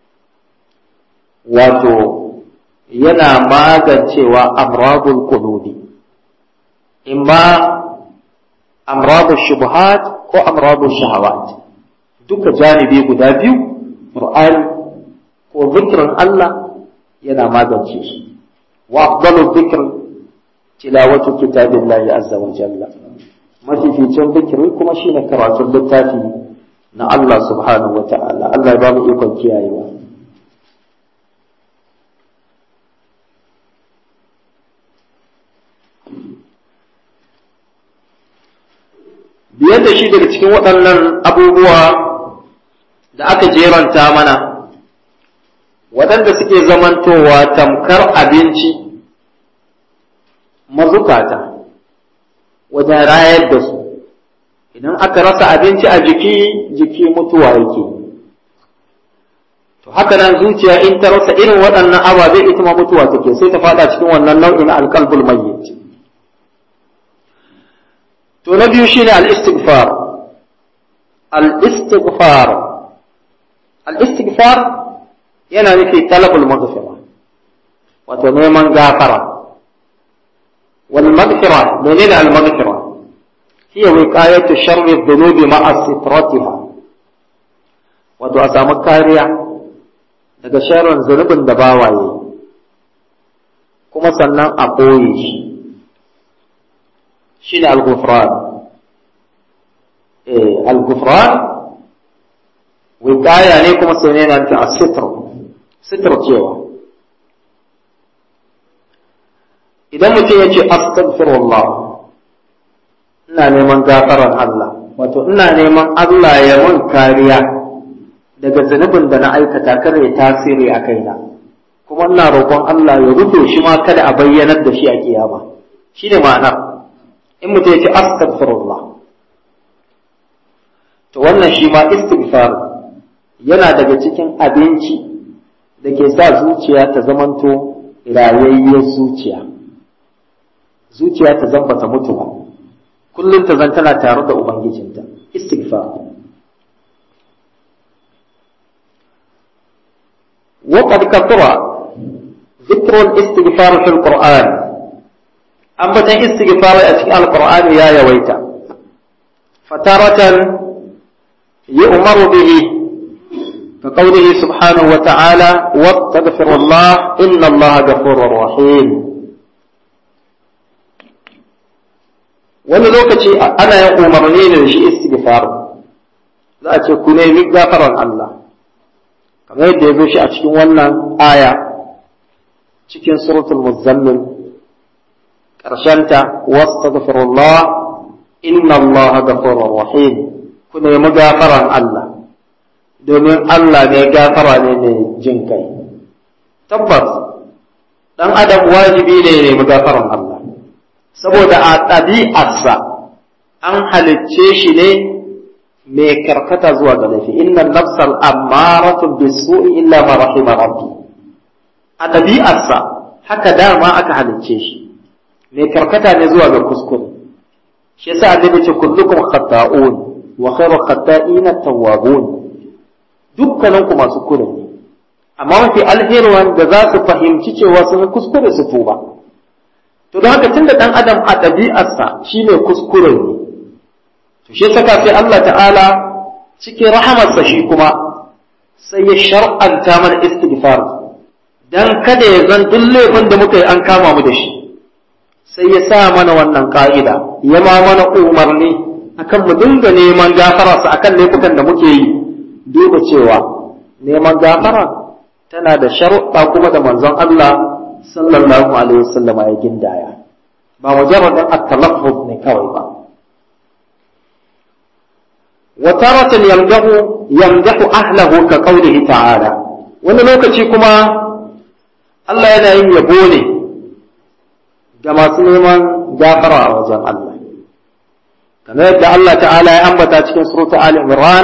Speaker 1: wato yana magancewa amradul qulubi imma amradul shubuhat ko amradul shahawat duka janibi guda biyu qur'ani ko zikirin Allah yana magance shi wa afdalu dhikr tilawatu kitabillahi azza wa jalla mafificin zikiri kuma shine karatun littafi na Allah subhanahu wa ta'ala Allah ya ba mu ikon kiyayewa biyar da shi daga cikin waɗannan abubuwa da aka jeranta mana waɗanda suke zamantowa tamkar abinci mazukata wajen rayar da su idan aka rasa abinci a jiki jiki mutuwa yake to haka nan zuciya in ta rasa irin waɗannan ababe ita ma mutuwa take sai ta fada cikin wannan nau'in alqalbul mayyit to na biyu shine al-istighfar al-istighfar al-istighfar yana nufi talabul maghfira wato neman gafara wal maghfira menene al maghfira hiya wiqayatu sharri dhunubi ma'a sitratiha wato a samu kariya daga sharrin zunubin da bawaye kuma sannan a ɓoye shi shine al-ghufran eh al-ghufran wiqaya ne kuma sai ne nan ta asitr sitr cewa idan mutum ya ce astaghfirullah ina neman gafaran Allah wato ina neman Allah ya mun kariya daga zunubin da na aikata kar ya tasiri a kaina kuma ina roƙon Allah ya rufe shi ma kada a bayyanar da shi a kiyama shine ma'anar in mutum ya ce astaghfirullah to wannan shi ma istighfar yana daga cikin abinci da ke sa zuciya ta zamanto rayayyar zuciya zuciya ta zan bata mutu ba kullum ta zan tana tare da ubangijinta istighfar وقد كثر ذكر الاستغفار في القرآن أما استغفار في القرآن يا يويتا فتارة يؤمر به كقوله سبحانه وتعالى واستغفر الله إن الله غفور رحيم wani lokaci ana yin umarni ne da shi istighfar za a ce ku nemi gafaran Allah kamar yadda ya zo shi a cikin wannan aya cikin suratul muzammil ƙarshenta wastaghfirullah inna Allah ghafurur rahim ku nemi gafaran Allah domin Allah ne gafara ne ne jin kai tabbas dan adam wajibi ne ya nemi gafaran Allah saboda a ɗabi'arsa an halicce shi ne mai karkata zuwa ga laifi inna nafsal ammaratu bisu'i illa ma rahima rabbi a ɗabi'arsa haka dama aka halicce shi mai karkata ne zuwa ga kuskure shi yasa annabi ce kullukum khata'un wa khairu khata'ina tawwabun dukkanin ku masu kure ne amma mafi alheri wanda za su fahimci cewa sun kuskure su tuba to don haka tunda dan adam a ɗabi'arsa shi ne kuskure ne to shi saka sai Allah ta'ala cikin rahamarsa shi kuma sai ya shar'anta mana istighfar dan kada ya zan duk laifin da muka yi an kama mu da shi sai ya sa mana wannan ka'ida ya ma mana umarni akan mu dinga neman gafara sa akan laifukan da muke yi duba cewa neman gafara tana da sharuɗa kuma da manzon Allah sallallahu alaihi wasallama ya gindaya ba mujarradin at-talaffuz ne kawai ba wa taratan yamdahu yamdahu ahlahu ka qawlihi ta'ala wani lokaci kuma Allah yana yin yabo ne ga masu neman gafara a wajen Allah kamar yadda Allah ta'ala ya ambata cikin surata Ali Imran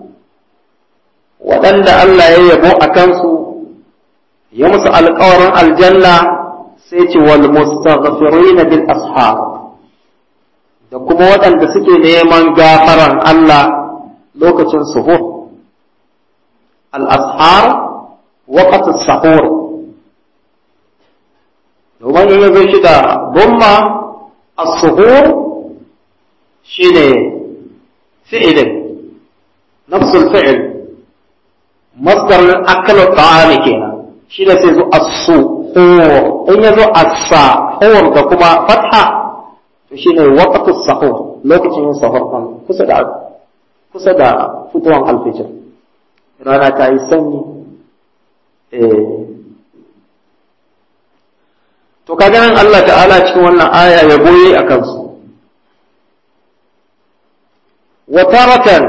Speaker 1: waɗanda Allah ya yabo a kansu ya musu alƙawarin aljanna sai ce wal mustaghfirin bil ashar da kuma waɗanda suke neman gafaran Allah lokacin suhur al ashar waqt sahur domin in yazo shi da gumma as-suhur shine fi'ilin nafsul fi'il masdar akalu ta'ami kenan shi da sai zo as-suhur in ya zo as-sahur da kuma fatha to shine waqtu sahur lokacin yin sahur kan kusa da kusa da fitowar alfijir rana ta yi sanyi eh to kaga nan Allah ta'ala cikin wannan aya ya goye a kansu wa taratan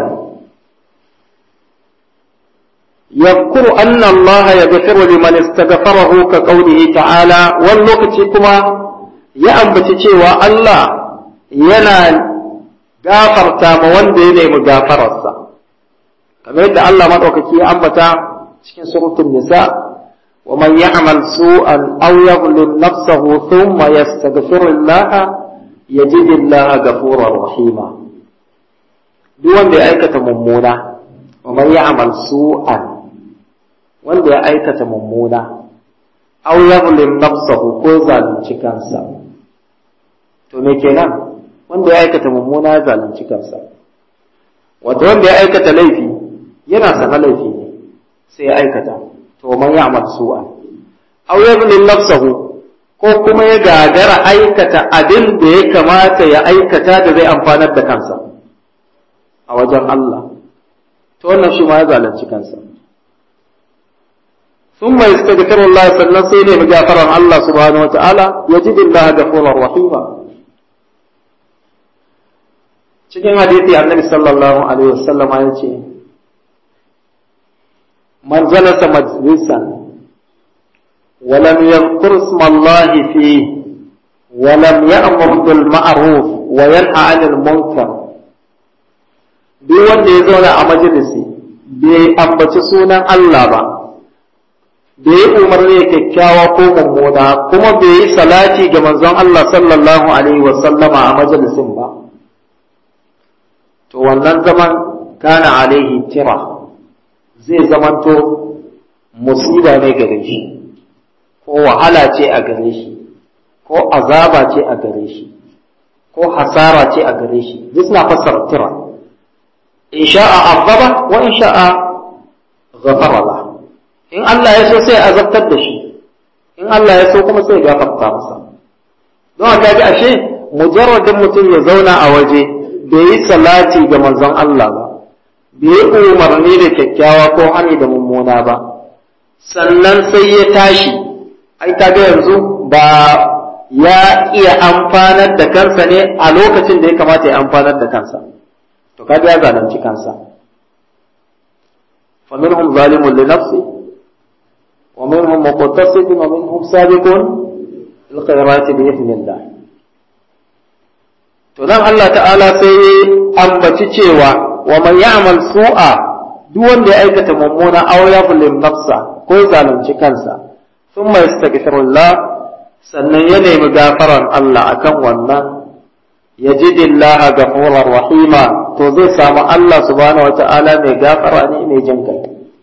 Speaker 1: يذكر أن الله يغفر لمن استغفره كقوله تعالى واللوكتي كما يأنبت cewa Allah yana gafarta ma wanda ya nemi gafararsa kamar yadda Allah madaukaki ya ambata cikin suratul nisa wa man ya'mal su'an aw yadhlim nafsahu thumma yastaghfir Allah yajid Allah ghafurar rahima duk wanda ya aikata mummuna wa man ya'mal su'an wanda ya aikata mummuna aw yadhlim nafsahu ko zalunci kansa to me kenan wanda ya aikata mummuna ya zalunci kansa wato wanda ya aikata laifi yana sana laifi ne sai ya aikata to man ya'mal su'a aw yadhlim nafsahu ko kuma ya gagara aikata abin da ya kamata ya aikata da zai amfanar da kansa a wajen Allah to wannan shi ma ya zalunci kansa ثم يستغفر الله sannan sai ne gafaran Allah subhanahu wataala yajid Allah ghafurur rahima cikin hadisi annabi sallallahu alaihi wasallam ya ce man jalasa majlisan ولم يذكر اسم الله فيه ولم يأمر بالمعروف وينهى عن المنكر duk wanda ya zauna a majalisi bai ambaci sunan Allah ba bai yi umarni da kyakkyawa ko mummuna kuma bai yi salati ga manzon Allah sallallahu alaihi wasallama a majalisin ba to wannan zaman kana alaihi tira zai zamanto musiba ne gare shi ko wahala ce a gare shi ko azaba ce a gare shi ko hasara ce a gare shi duk suna fassara tira in sha'a azaba wa in sha'a ghafara lahu in Allah ya so sai azabtar da shi in Allah ya so kuma sai gafarta masa don haka ga ashe mujarradin mutum ya zauna a waje bai yi salati ga manzon Allah ba bai yi umarni da kyakkyawa ko hani da mummuna ba sannan sai ya tashi ai kaga yanzu ba ya iya amfanar da kansa ne a lokacin da ya kamata ya amfanar da kansa to kaga ya zalunci kansa فمنهم ظالم لنفسه ومنهم مقتصد ومنهم سابق الخيرات بإذن الله to dan Allah ta'ala sai ambaci cewa wa man ya'mal su'a duk wanda ya aikata mummuna aw yadhlim nafsa ko zalunci kansa thumma yastaghfirullah sannan ya nemi gafaran Allah akan wannan yajidillaha ghafurar rahima to zai samu Allah subhanahu wata'ala mai gafara ne mai jin kai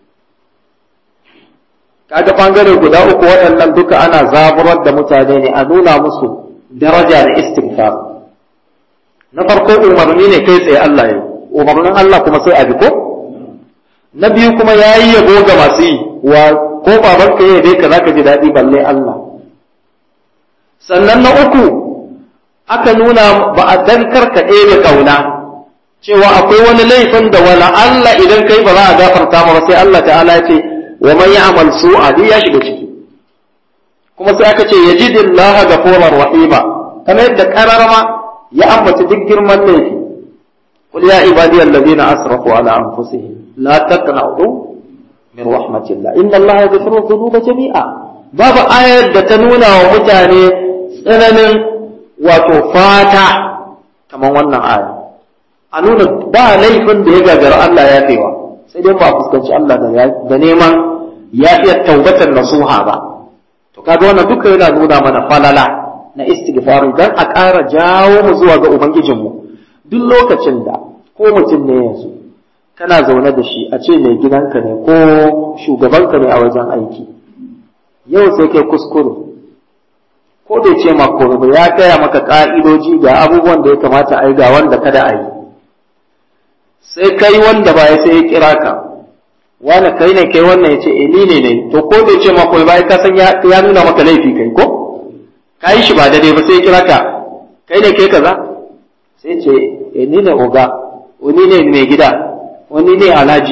Speaker 1: kaga bangare guda uku waɗannan duka ana zaburar da mutane ne a nuna musu daraja da istighfar na farko umarni ne kai tsaye Allah ya umarnin Allah kuma sai a bi ko na biyu kuma yayi yabo ga masu yi wa ko baban ka yayi ka zaka ji daɗi balle Allah sannan na uku aka nuna ba a dan karka ɗebe kauna cewa akwai wani laifin da wala Allah idan kai ba za a gafarta maka sai Allah ta'ala ya ce wa man ya'mal su'a duk ya shiga ciki kuma sai aka ce yajidillaha ghafurur rahima kamar yadda kararama ya ambaci duk girman laifi قل يا عبادي الذين أسرفوا على أنفسهم لا تقنعوا من رحمة الله إن الله يغفر الذنوب جميعا باب آية تنونا ومتاني سنن وتفاتا كما وانا آية أنونا با ليفن da ya gagara Allah ya kaiwa sai dai ba fuskanci Allah da neman yafiyar taubatan nasuha ba to kaga wannan duka yana nuna mana falala na istighfar dan a ƙara jawo mu zuwa ga ubangijinmu duk lokacin da ko mutum ne yanzu kana zaune da shi a ce mai gidanka ne ko shugabanka ne a wajen aiki yau sai kai kuskure ko bai ce ma komai ba ya gaya maka ka'idoji ga abubuwan da ya kamata a yi ga wanda kada a yi sai kai wanda ba ya sai ya kira ka wani kai ne kai wannan ya ce eh ni ne ne to ko bai ce ma komai ba ka san ya nuna maka laifi kai ko ka yi shi ba daidai ba sai ya kira ka kai ne kai kaza sai ce e ni ne oga wani ne mai gida wani ne alhaji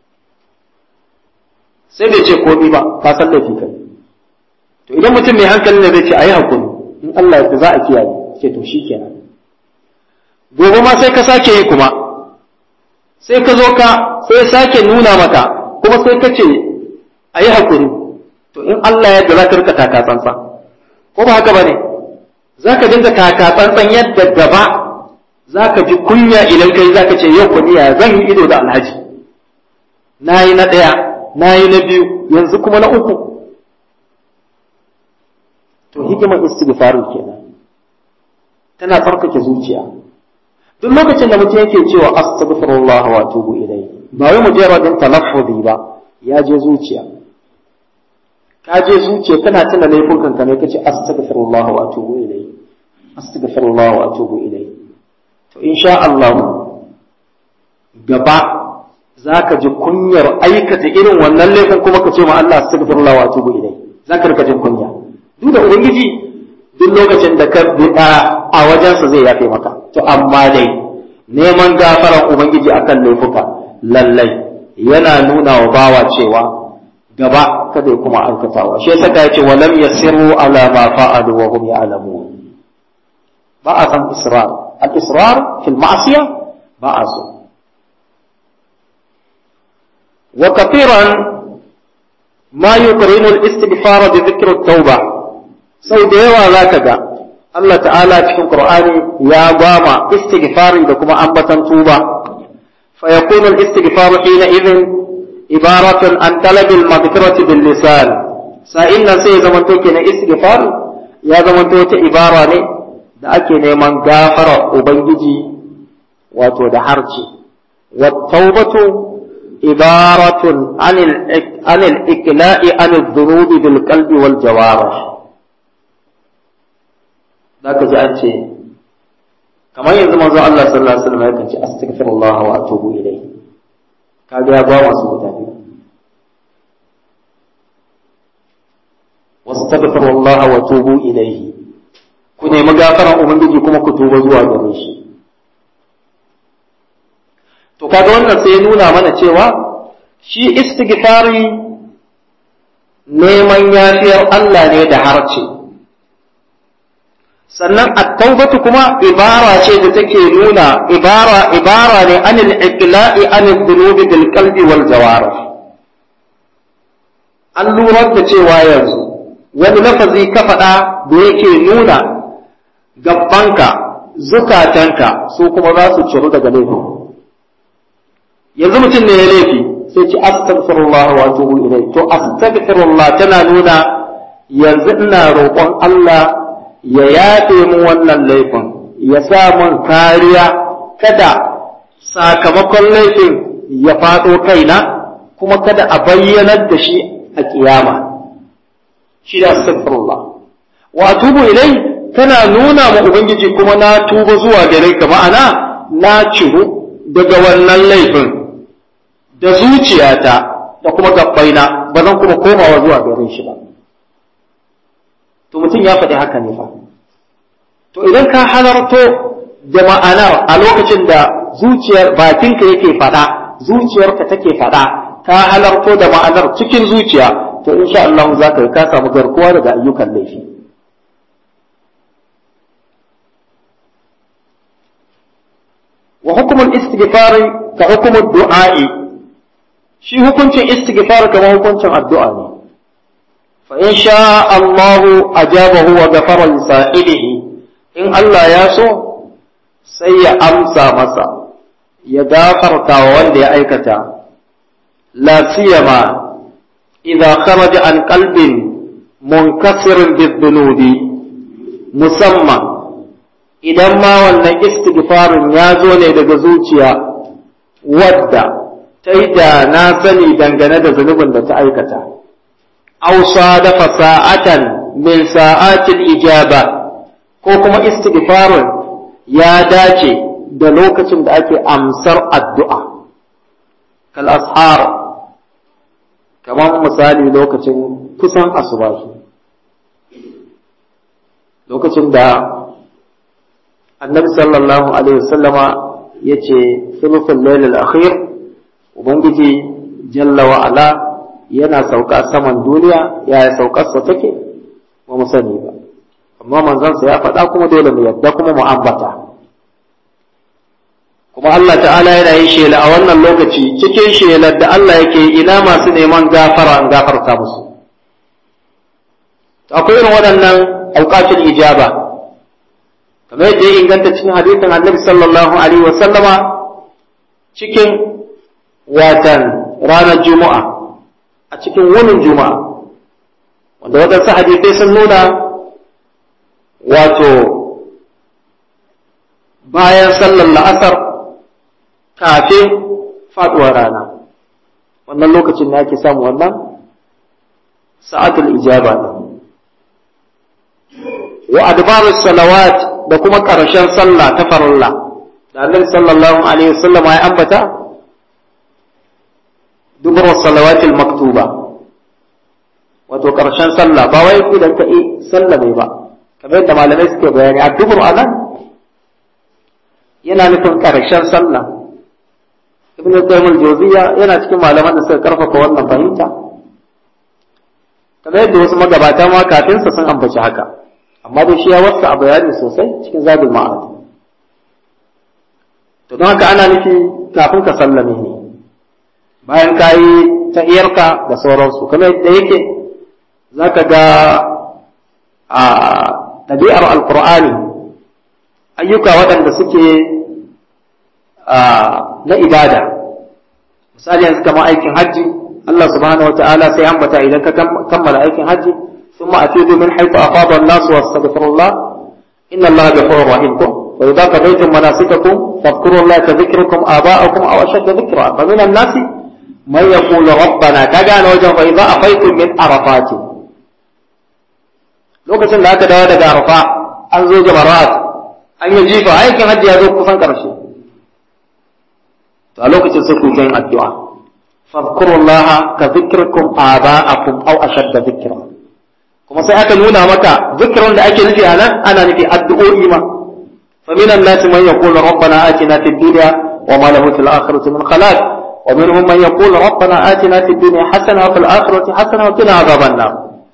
Speaker 1: sai bai ce komi ba ka san laifi kai to idan mutum mai hankali ne zai ce ayi hakuri in Allah ya za a kiyaye ce to shikenan gobe ma sai ka sake yi kuma sai ka zo ka sai sake nuna maka kuma sai ka ce ayi hakuri to in Allah ya za ka rika taka tsantsan ko ba haka bane za ka dinga taka tsantsan yadda gaba za ka ji kunya idan kai za ka ce yau kunya zan yi ido da alhaji na yi na ɗaya na yi na biyu yanzu kuma na uku to hikimar istighfaru kenan tana tsarkake zuciya duk lokacin da mutum yake cewa astaghfirullah wa atubu ilayhi ba wai mujarradin talaffuzi ba ya je zuciya ka je zuciya kana tuna laifukan ka ne kace astaghfirullah wa atubu ilayhi astaghfirullah wa atubu ilayhi to insha Allah gaba zaka ji kunyar aikata irin wannan laifin kuma ka ce ma Allah astaghfirullah wa atubu ilayhi zaka rika jin kunya duk da ubangiji duk lokacin da ka bida a wajensa zai yafe maka to amma dai neman gafaran ubangiji akan laifuka lallai yana nuna wa bawa cewa gaba kada ya kuma aikatawa shi yasa ka yace walam yasiru ala ma fa'alu wa hum ya'lamun ba a san israr al israr fil ma'siyah ba a so wa kathiran ma yuqrinu al istighfar bi dhikr at tauba sau da yawa zaka ga Allah ta'ala cikin Qur'ani ya gwama istighfari da kuma ambatan tuba fa yakunu al istighfar hina idhin ibaratun an talabil maghfirati bil lisan sa'in nan sai ya zamanto kenan istighfar ya zamanto wata ibara ne da ake neman gafara ubangiji wato da harci wa tawbatu ibaratun anil anil ikla'i anil dhunubi bil qalbi wal jawarih zaka ji an ce kamar yanzu manzo Allah sallallahu alaihi wasallam yakan ce astaghfirullah wa atubu ilayhi kaga ya ba masu guda biyu wastaghfirullah wa tubu ilayhi ku nemi gafaran ubangiji kuma ku tuba zuwa gare shi to kaga wannan sai ya nuna mana cewa shi istighfari neman yafiyar Allah ne da harce sannan at-taubatu kuma ibara ce da take nuna ibara ibara ne anil iqla'i anil dhunubi bil qalbi wal jawarih an lura da cewa yanzu wani lafazi ka faɗa da yake nuna gabbanka zukatanka su kuma za su ciru daga laifin yanzu mutum ne ya laifi sai ci astaghfirullah wa atubu ilayhi to astaghfirullah tana nuna yanzu ina roƙon Allah ya yafe mu wannan laifin ya sa mun kariya kada sakamakon laifin ya faɗo kaina kuma kada a bayyanar da shi a kiyama shi da astaghfirullah wa atubu ilai tana nuna ma ubangiji kuma na tuba zuwa gare ka ma'ana na ciru daga wannan laifin da zuciyata da kuma gabbaina ba zan kuma komawa zuwa gare shi ba to mutum ya faɗi haka ne fa to idan ka halarto da ma'anar a lokacin da zuciyar bakinka yake faɗa zuciyarka take faɗa ka halarto da ma'anar cikin zuciya to insha Allah za ka ka samu garkuwa daga ayyukan laifi wa hukumul istighfari ka hukumar du'a'i shi hukuncin istighfar kamar hukuncin addu'a ne fa in sha Allahu ajabahu wa ghafara li sa'ilihi in Allah ya so sai ya amsa masa ya gafarta wa wanda ya aikata la siyama idza kharaja an qalbin munkasirin bidhunubi musamman idan ma wannan istighfarin ya zo ne daga zuciya wadda ta yi da na sani dangane da zunubin da ta aikata ausa dafa sa'atan min sa'atil ijaba ko kuma istighfarin ya dace da lokacin da ake amsar addu'a kal ashar kamar misali lokacin kusan asubahi lokacin da annabi sallallahu alaihi wasallama ya ce sulufin lailal akhir ubangiji jalla wa ala yana sauka saman duniya yaya saukarsa take ba mu sani ba amma manzansa ya faɗa kuma dole mu yadda kuma mu ambata kuma Allah ta'ala yana yin shela a wannan lokaci cikin shelar da Allah yake ina masu neman gafara an gafarta musu akwai irin waɗannan auqatul ijaba kamar yadda ya inganta cikin hadisin annabi sallallahu alaihi wa sallama cikin watan ranar juma'a a cikin wunin juma'a wanda waɗansu hadisai sun nuna wato bayan sallar la'asar kafin faɗuwar rana wannan lokacin ne ake samu wannan sa'atul ijaba ne wa adbarus salawat da kuma ƙarshen sallah ta farilla da annabi sallallahu alaihi wasallam ya ambata dubur salawatil maktuba wato ƙarshen sallah ba wai idan ka yi sallah mai ba kamar yadda malamai suke bayani a dubur anan yana nufin ƙarshen sallah ibn qayyim al-jawziyya yana cikin malaman da suka karfafa wannan fahimta kamar yadda wasu magabata ma kafin sa sun ambaci haka amma dai shi ya wasa a bayani sosai cikin zabin ma'ad to don haka ana nufi kafin ka sallame ne bayan ka yi ta'iyarka da sauransu kamar yadda yake za ka ga a ɗabi'ar alkur'ani ayyuka waɗanda suke na ibada misali yanzu kamar aikin hajji Allah subhanahu wa ta'ala sai ambata idan ka kammala aikin hajji ثم أفيدوا من حيث أفاض الناس واستغفروا الله إن الله غفور رحيم وإذا قضيتم مناسككم فاذكروا الله كذكركم آباءكم أو أشد ذكرا فمن الناس من يقول ربنا كجان وجه فإذا أفيتم من عرفات lokacin da aka dawo daga arfa an zo jamarat an yi jifa aikin hajji ya zo kusan ƙarshe to a lokacin sai ku yin addu'a fadkurullaha ka zikirkum aba'akum aw ashadda dhikra kuma sai aka nuna maka zikirin da ake nufi a nan ana nufi addu'o'i ma fa minan nas man yaqulu rabbana atina fid dunya wa ma lahu fil akhirati min khalaq wa minhum man yaqulu rabbana atina fid dunya hasana wa fil akhirati hasana wa qina adhaban nar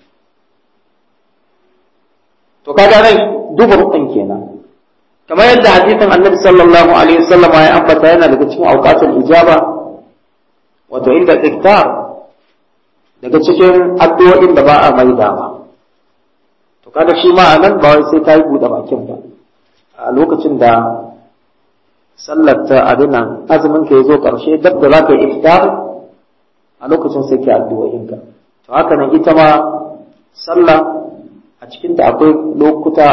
Speaker 1: to kaga nan dubur din kenan kamar yadda hadisin annabi sallallahu alaihi wasallam ya ambata yana daga cikin awqatul ijaba wato inda iktar daga cikin addu'o'in da ba a maida ba to kada shi ma nan ba wai sai ka yi buɗe bakin ba a lokacin da sallar ta abinan azumin ka ya zo ƙarshe dab da za ka yi iftar a lokacin sai ke addu'o'inka to haka nan ita ma sallah a cikin da akwai lokuta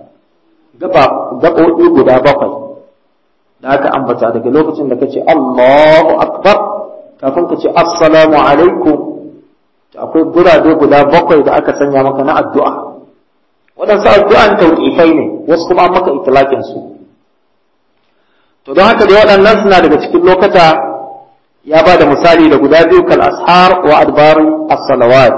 Speaker 1: gaɓoɓi guda bakwai da aka ambata daga lokacin da ka ce Allahu akbar kafin ka ce assalamu alaikum akwai gurabe guda bakwai da aka sanya maka na addu'a waɗansu addu'an tauƙifai ne wasu kuma an maka itilakin su to don haka da waɗannan suna daga cikin lokata ya ba da misali da guda biyu kal ashar wa adbari as-salawat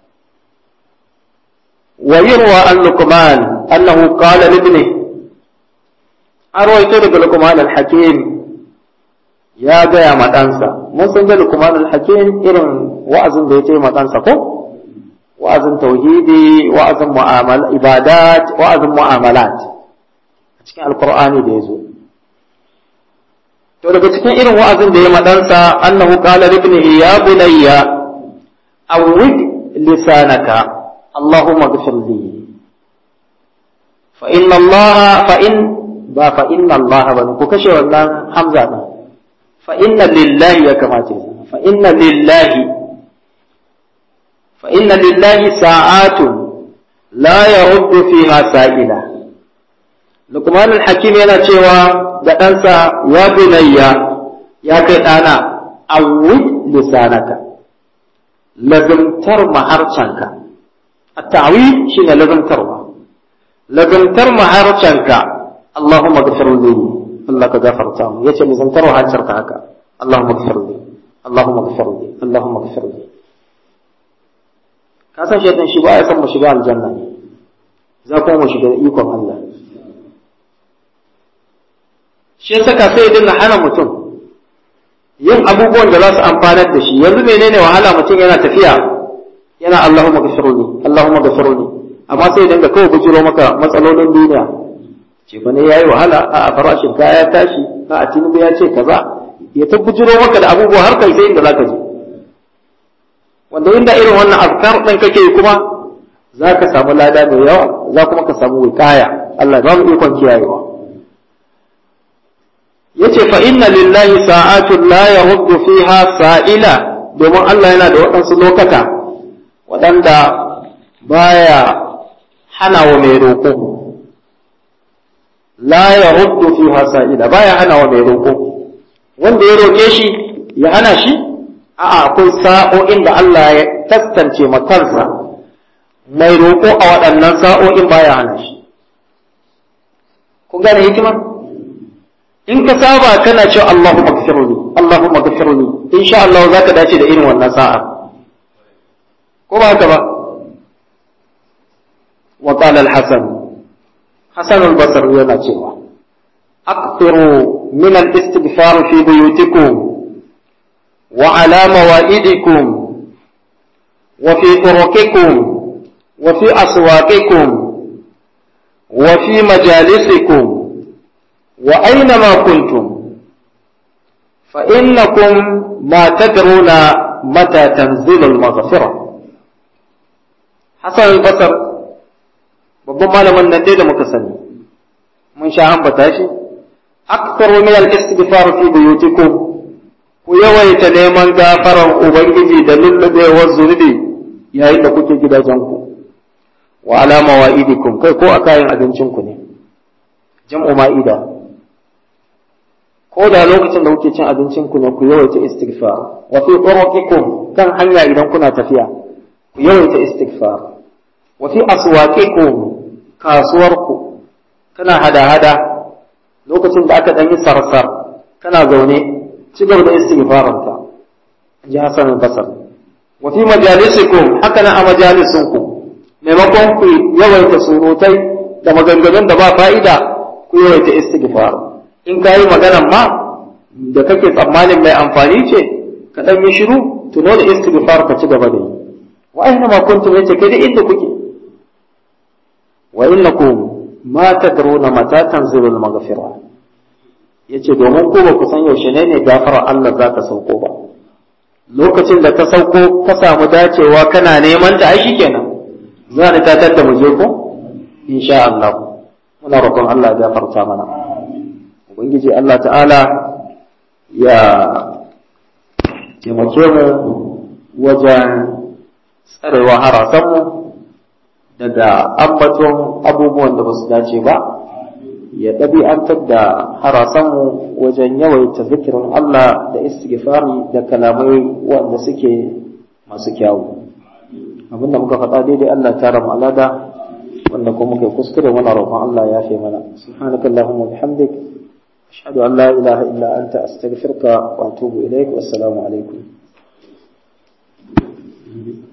Speaker 1: wa yurwa an luqman annahu qala li ibni arwayto daga luqman al-hakim ya gaya ma ɗansa mun san ga luqman al-hakim irin wa'azin da ya ce ma ɗansa ko wa'azin tauhidi wa'azin mu'amala ibadat wa'azin mu'amalat a cikin alqur'ani da yazo to daga cikin irin wa'azin da ya madansa annahu qala libnihi ya bunayya awwid lisanaka allahumma ighfir li fa inna allaha fa in ba fa inna allaha ba ku kashe wannan hamza din fa inna lillahi ya kamata fa inna lillahi fa inna lillahi sa'atun la yaruddu fiha sa'ila Lukman al-Hakim yana cewa da ɗansa ya bunayya ya kai ɗana awwid lisanaka lazimtar maharcanka at-ta'wid shine lazimtarwa lazimtar maharcanka Allahumma ghfir li Allah ka gafarta mu yace lazimtar maharcanka haka Allahumma ghfir li Allahumma ghfir li Allahumma ghfir li ka san shaitan shi ba ya san mu shiga aljanna ne za kuma mu shiga ikon Allah shi ya saka sai ya dinga hana mutum yin abubuwan da za su amfanar da shi yanzu menene wahala mutum yana tafiya yana Allahumma ghafirli Allahumma ghafirli amma sai ya dinga kawai bujiro maka matsalolin duniya ce fa ne yayi wahala a farashin kaya tashi a tinubu ya ce kaza ya ta bujiro maka da abubuwa har kai sai inda zaka je wanda inda irin wannan azkar din kake kuma za ka samu lada mai yawa za kuma ka samu wikaya Allah ba mu ikon kiyayewa yace fa inna lillahi sa'atun la yaruddu fiha sa'ila domin Allah yana da waɗansu lokata waɗanda baya hana wa mai roƙo la yaruddu fiha sa'ila baya hana wa mai roƙo wanda ya roƙe shi ya hana shi a'a akwai sa'o'in da Allah ya taskance makansa mai roƙo a waɗannan sa'o'in baya hana shi kun gane hikima in ka saba kana cewa Allahu magfiruni Allahu magfiruni insha Allah zaka dace da irin wannan sa'a ko ba haka ba wa qala al-hasan hasan al-basri yana cewa aqtiru min al-istighfar fi buyutikum wa ala mawaidikum wa fi turuqikum wa fi aswaqikum wa fi majalisikum وأينما كنتم فإنكم ما تدرون متى تنزل المغفرة حسن البصر babban malamin nan dai da muka sani mun sha ambata shi aktaru min al-istighfar fi buyutikum ku yawaita neman gafaran ubangiji da lullubewar zunubi yayin da kuke gidajenku wa ala mawaidikum kai ko a kayan abincinku ne jam'u ma'ida ko da lokacin da kuke cin abincin ku ne ku yawaita istighfar wa fi turuqikum kan hanya idan kuna tafiya ku yawaita istighfar wa fi aswaqikum kasuwarku kana hada-hada lokacin da aka dan yi sarsar kana zaune ci gaba da istighfaranka ji Hassan al-Basr wa fi majalisikum haka na a majalisinku maimakon ku yawaita surutai da maganganun da ba fa'ida ku yawaita istighfar in ka yi maganan ma da kake tsammanin mai amfani ce ka ɗan yi shiru tuno da istighfar ka ci gaba da yi wa aina ma kuntum yace kai da inda kuke wa innakum ma tadruna mata tanzilul maghfira yace domin ko ba ku san yaushe ne ne gafarar Allah za ta sauko ba lokacin da ta sauko ka samu dacewa kana neman ta ai shikenan za ni ta tadda mu je ko insha Allah muna roƙon Allah ya gafarta mana ubangiji Allah ta'ala ya taimake mu wajen tsarewa harasanmu daga ambaton abubuwan da ba su dace ba ya ɗabi'antar da harasanmu wajen yawaita zikirin Allah da istighfari da kalamai wanda suke masu kyawu abinda muka faɗa daidai Allah ta ramu alada wanda kuma muka kuskure muna roƙon Allah ya fi mana subhanakallahumma bihamdik ashhadu an la ilaha illa anta astaghfiruka wa atubu ilaik wassalamu alaikum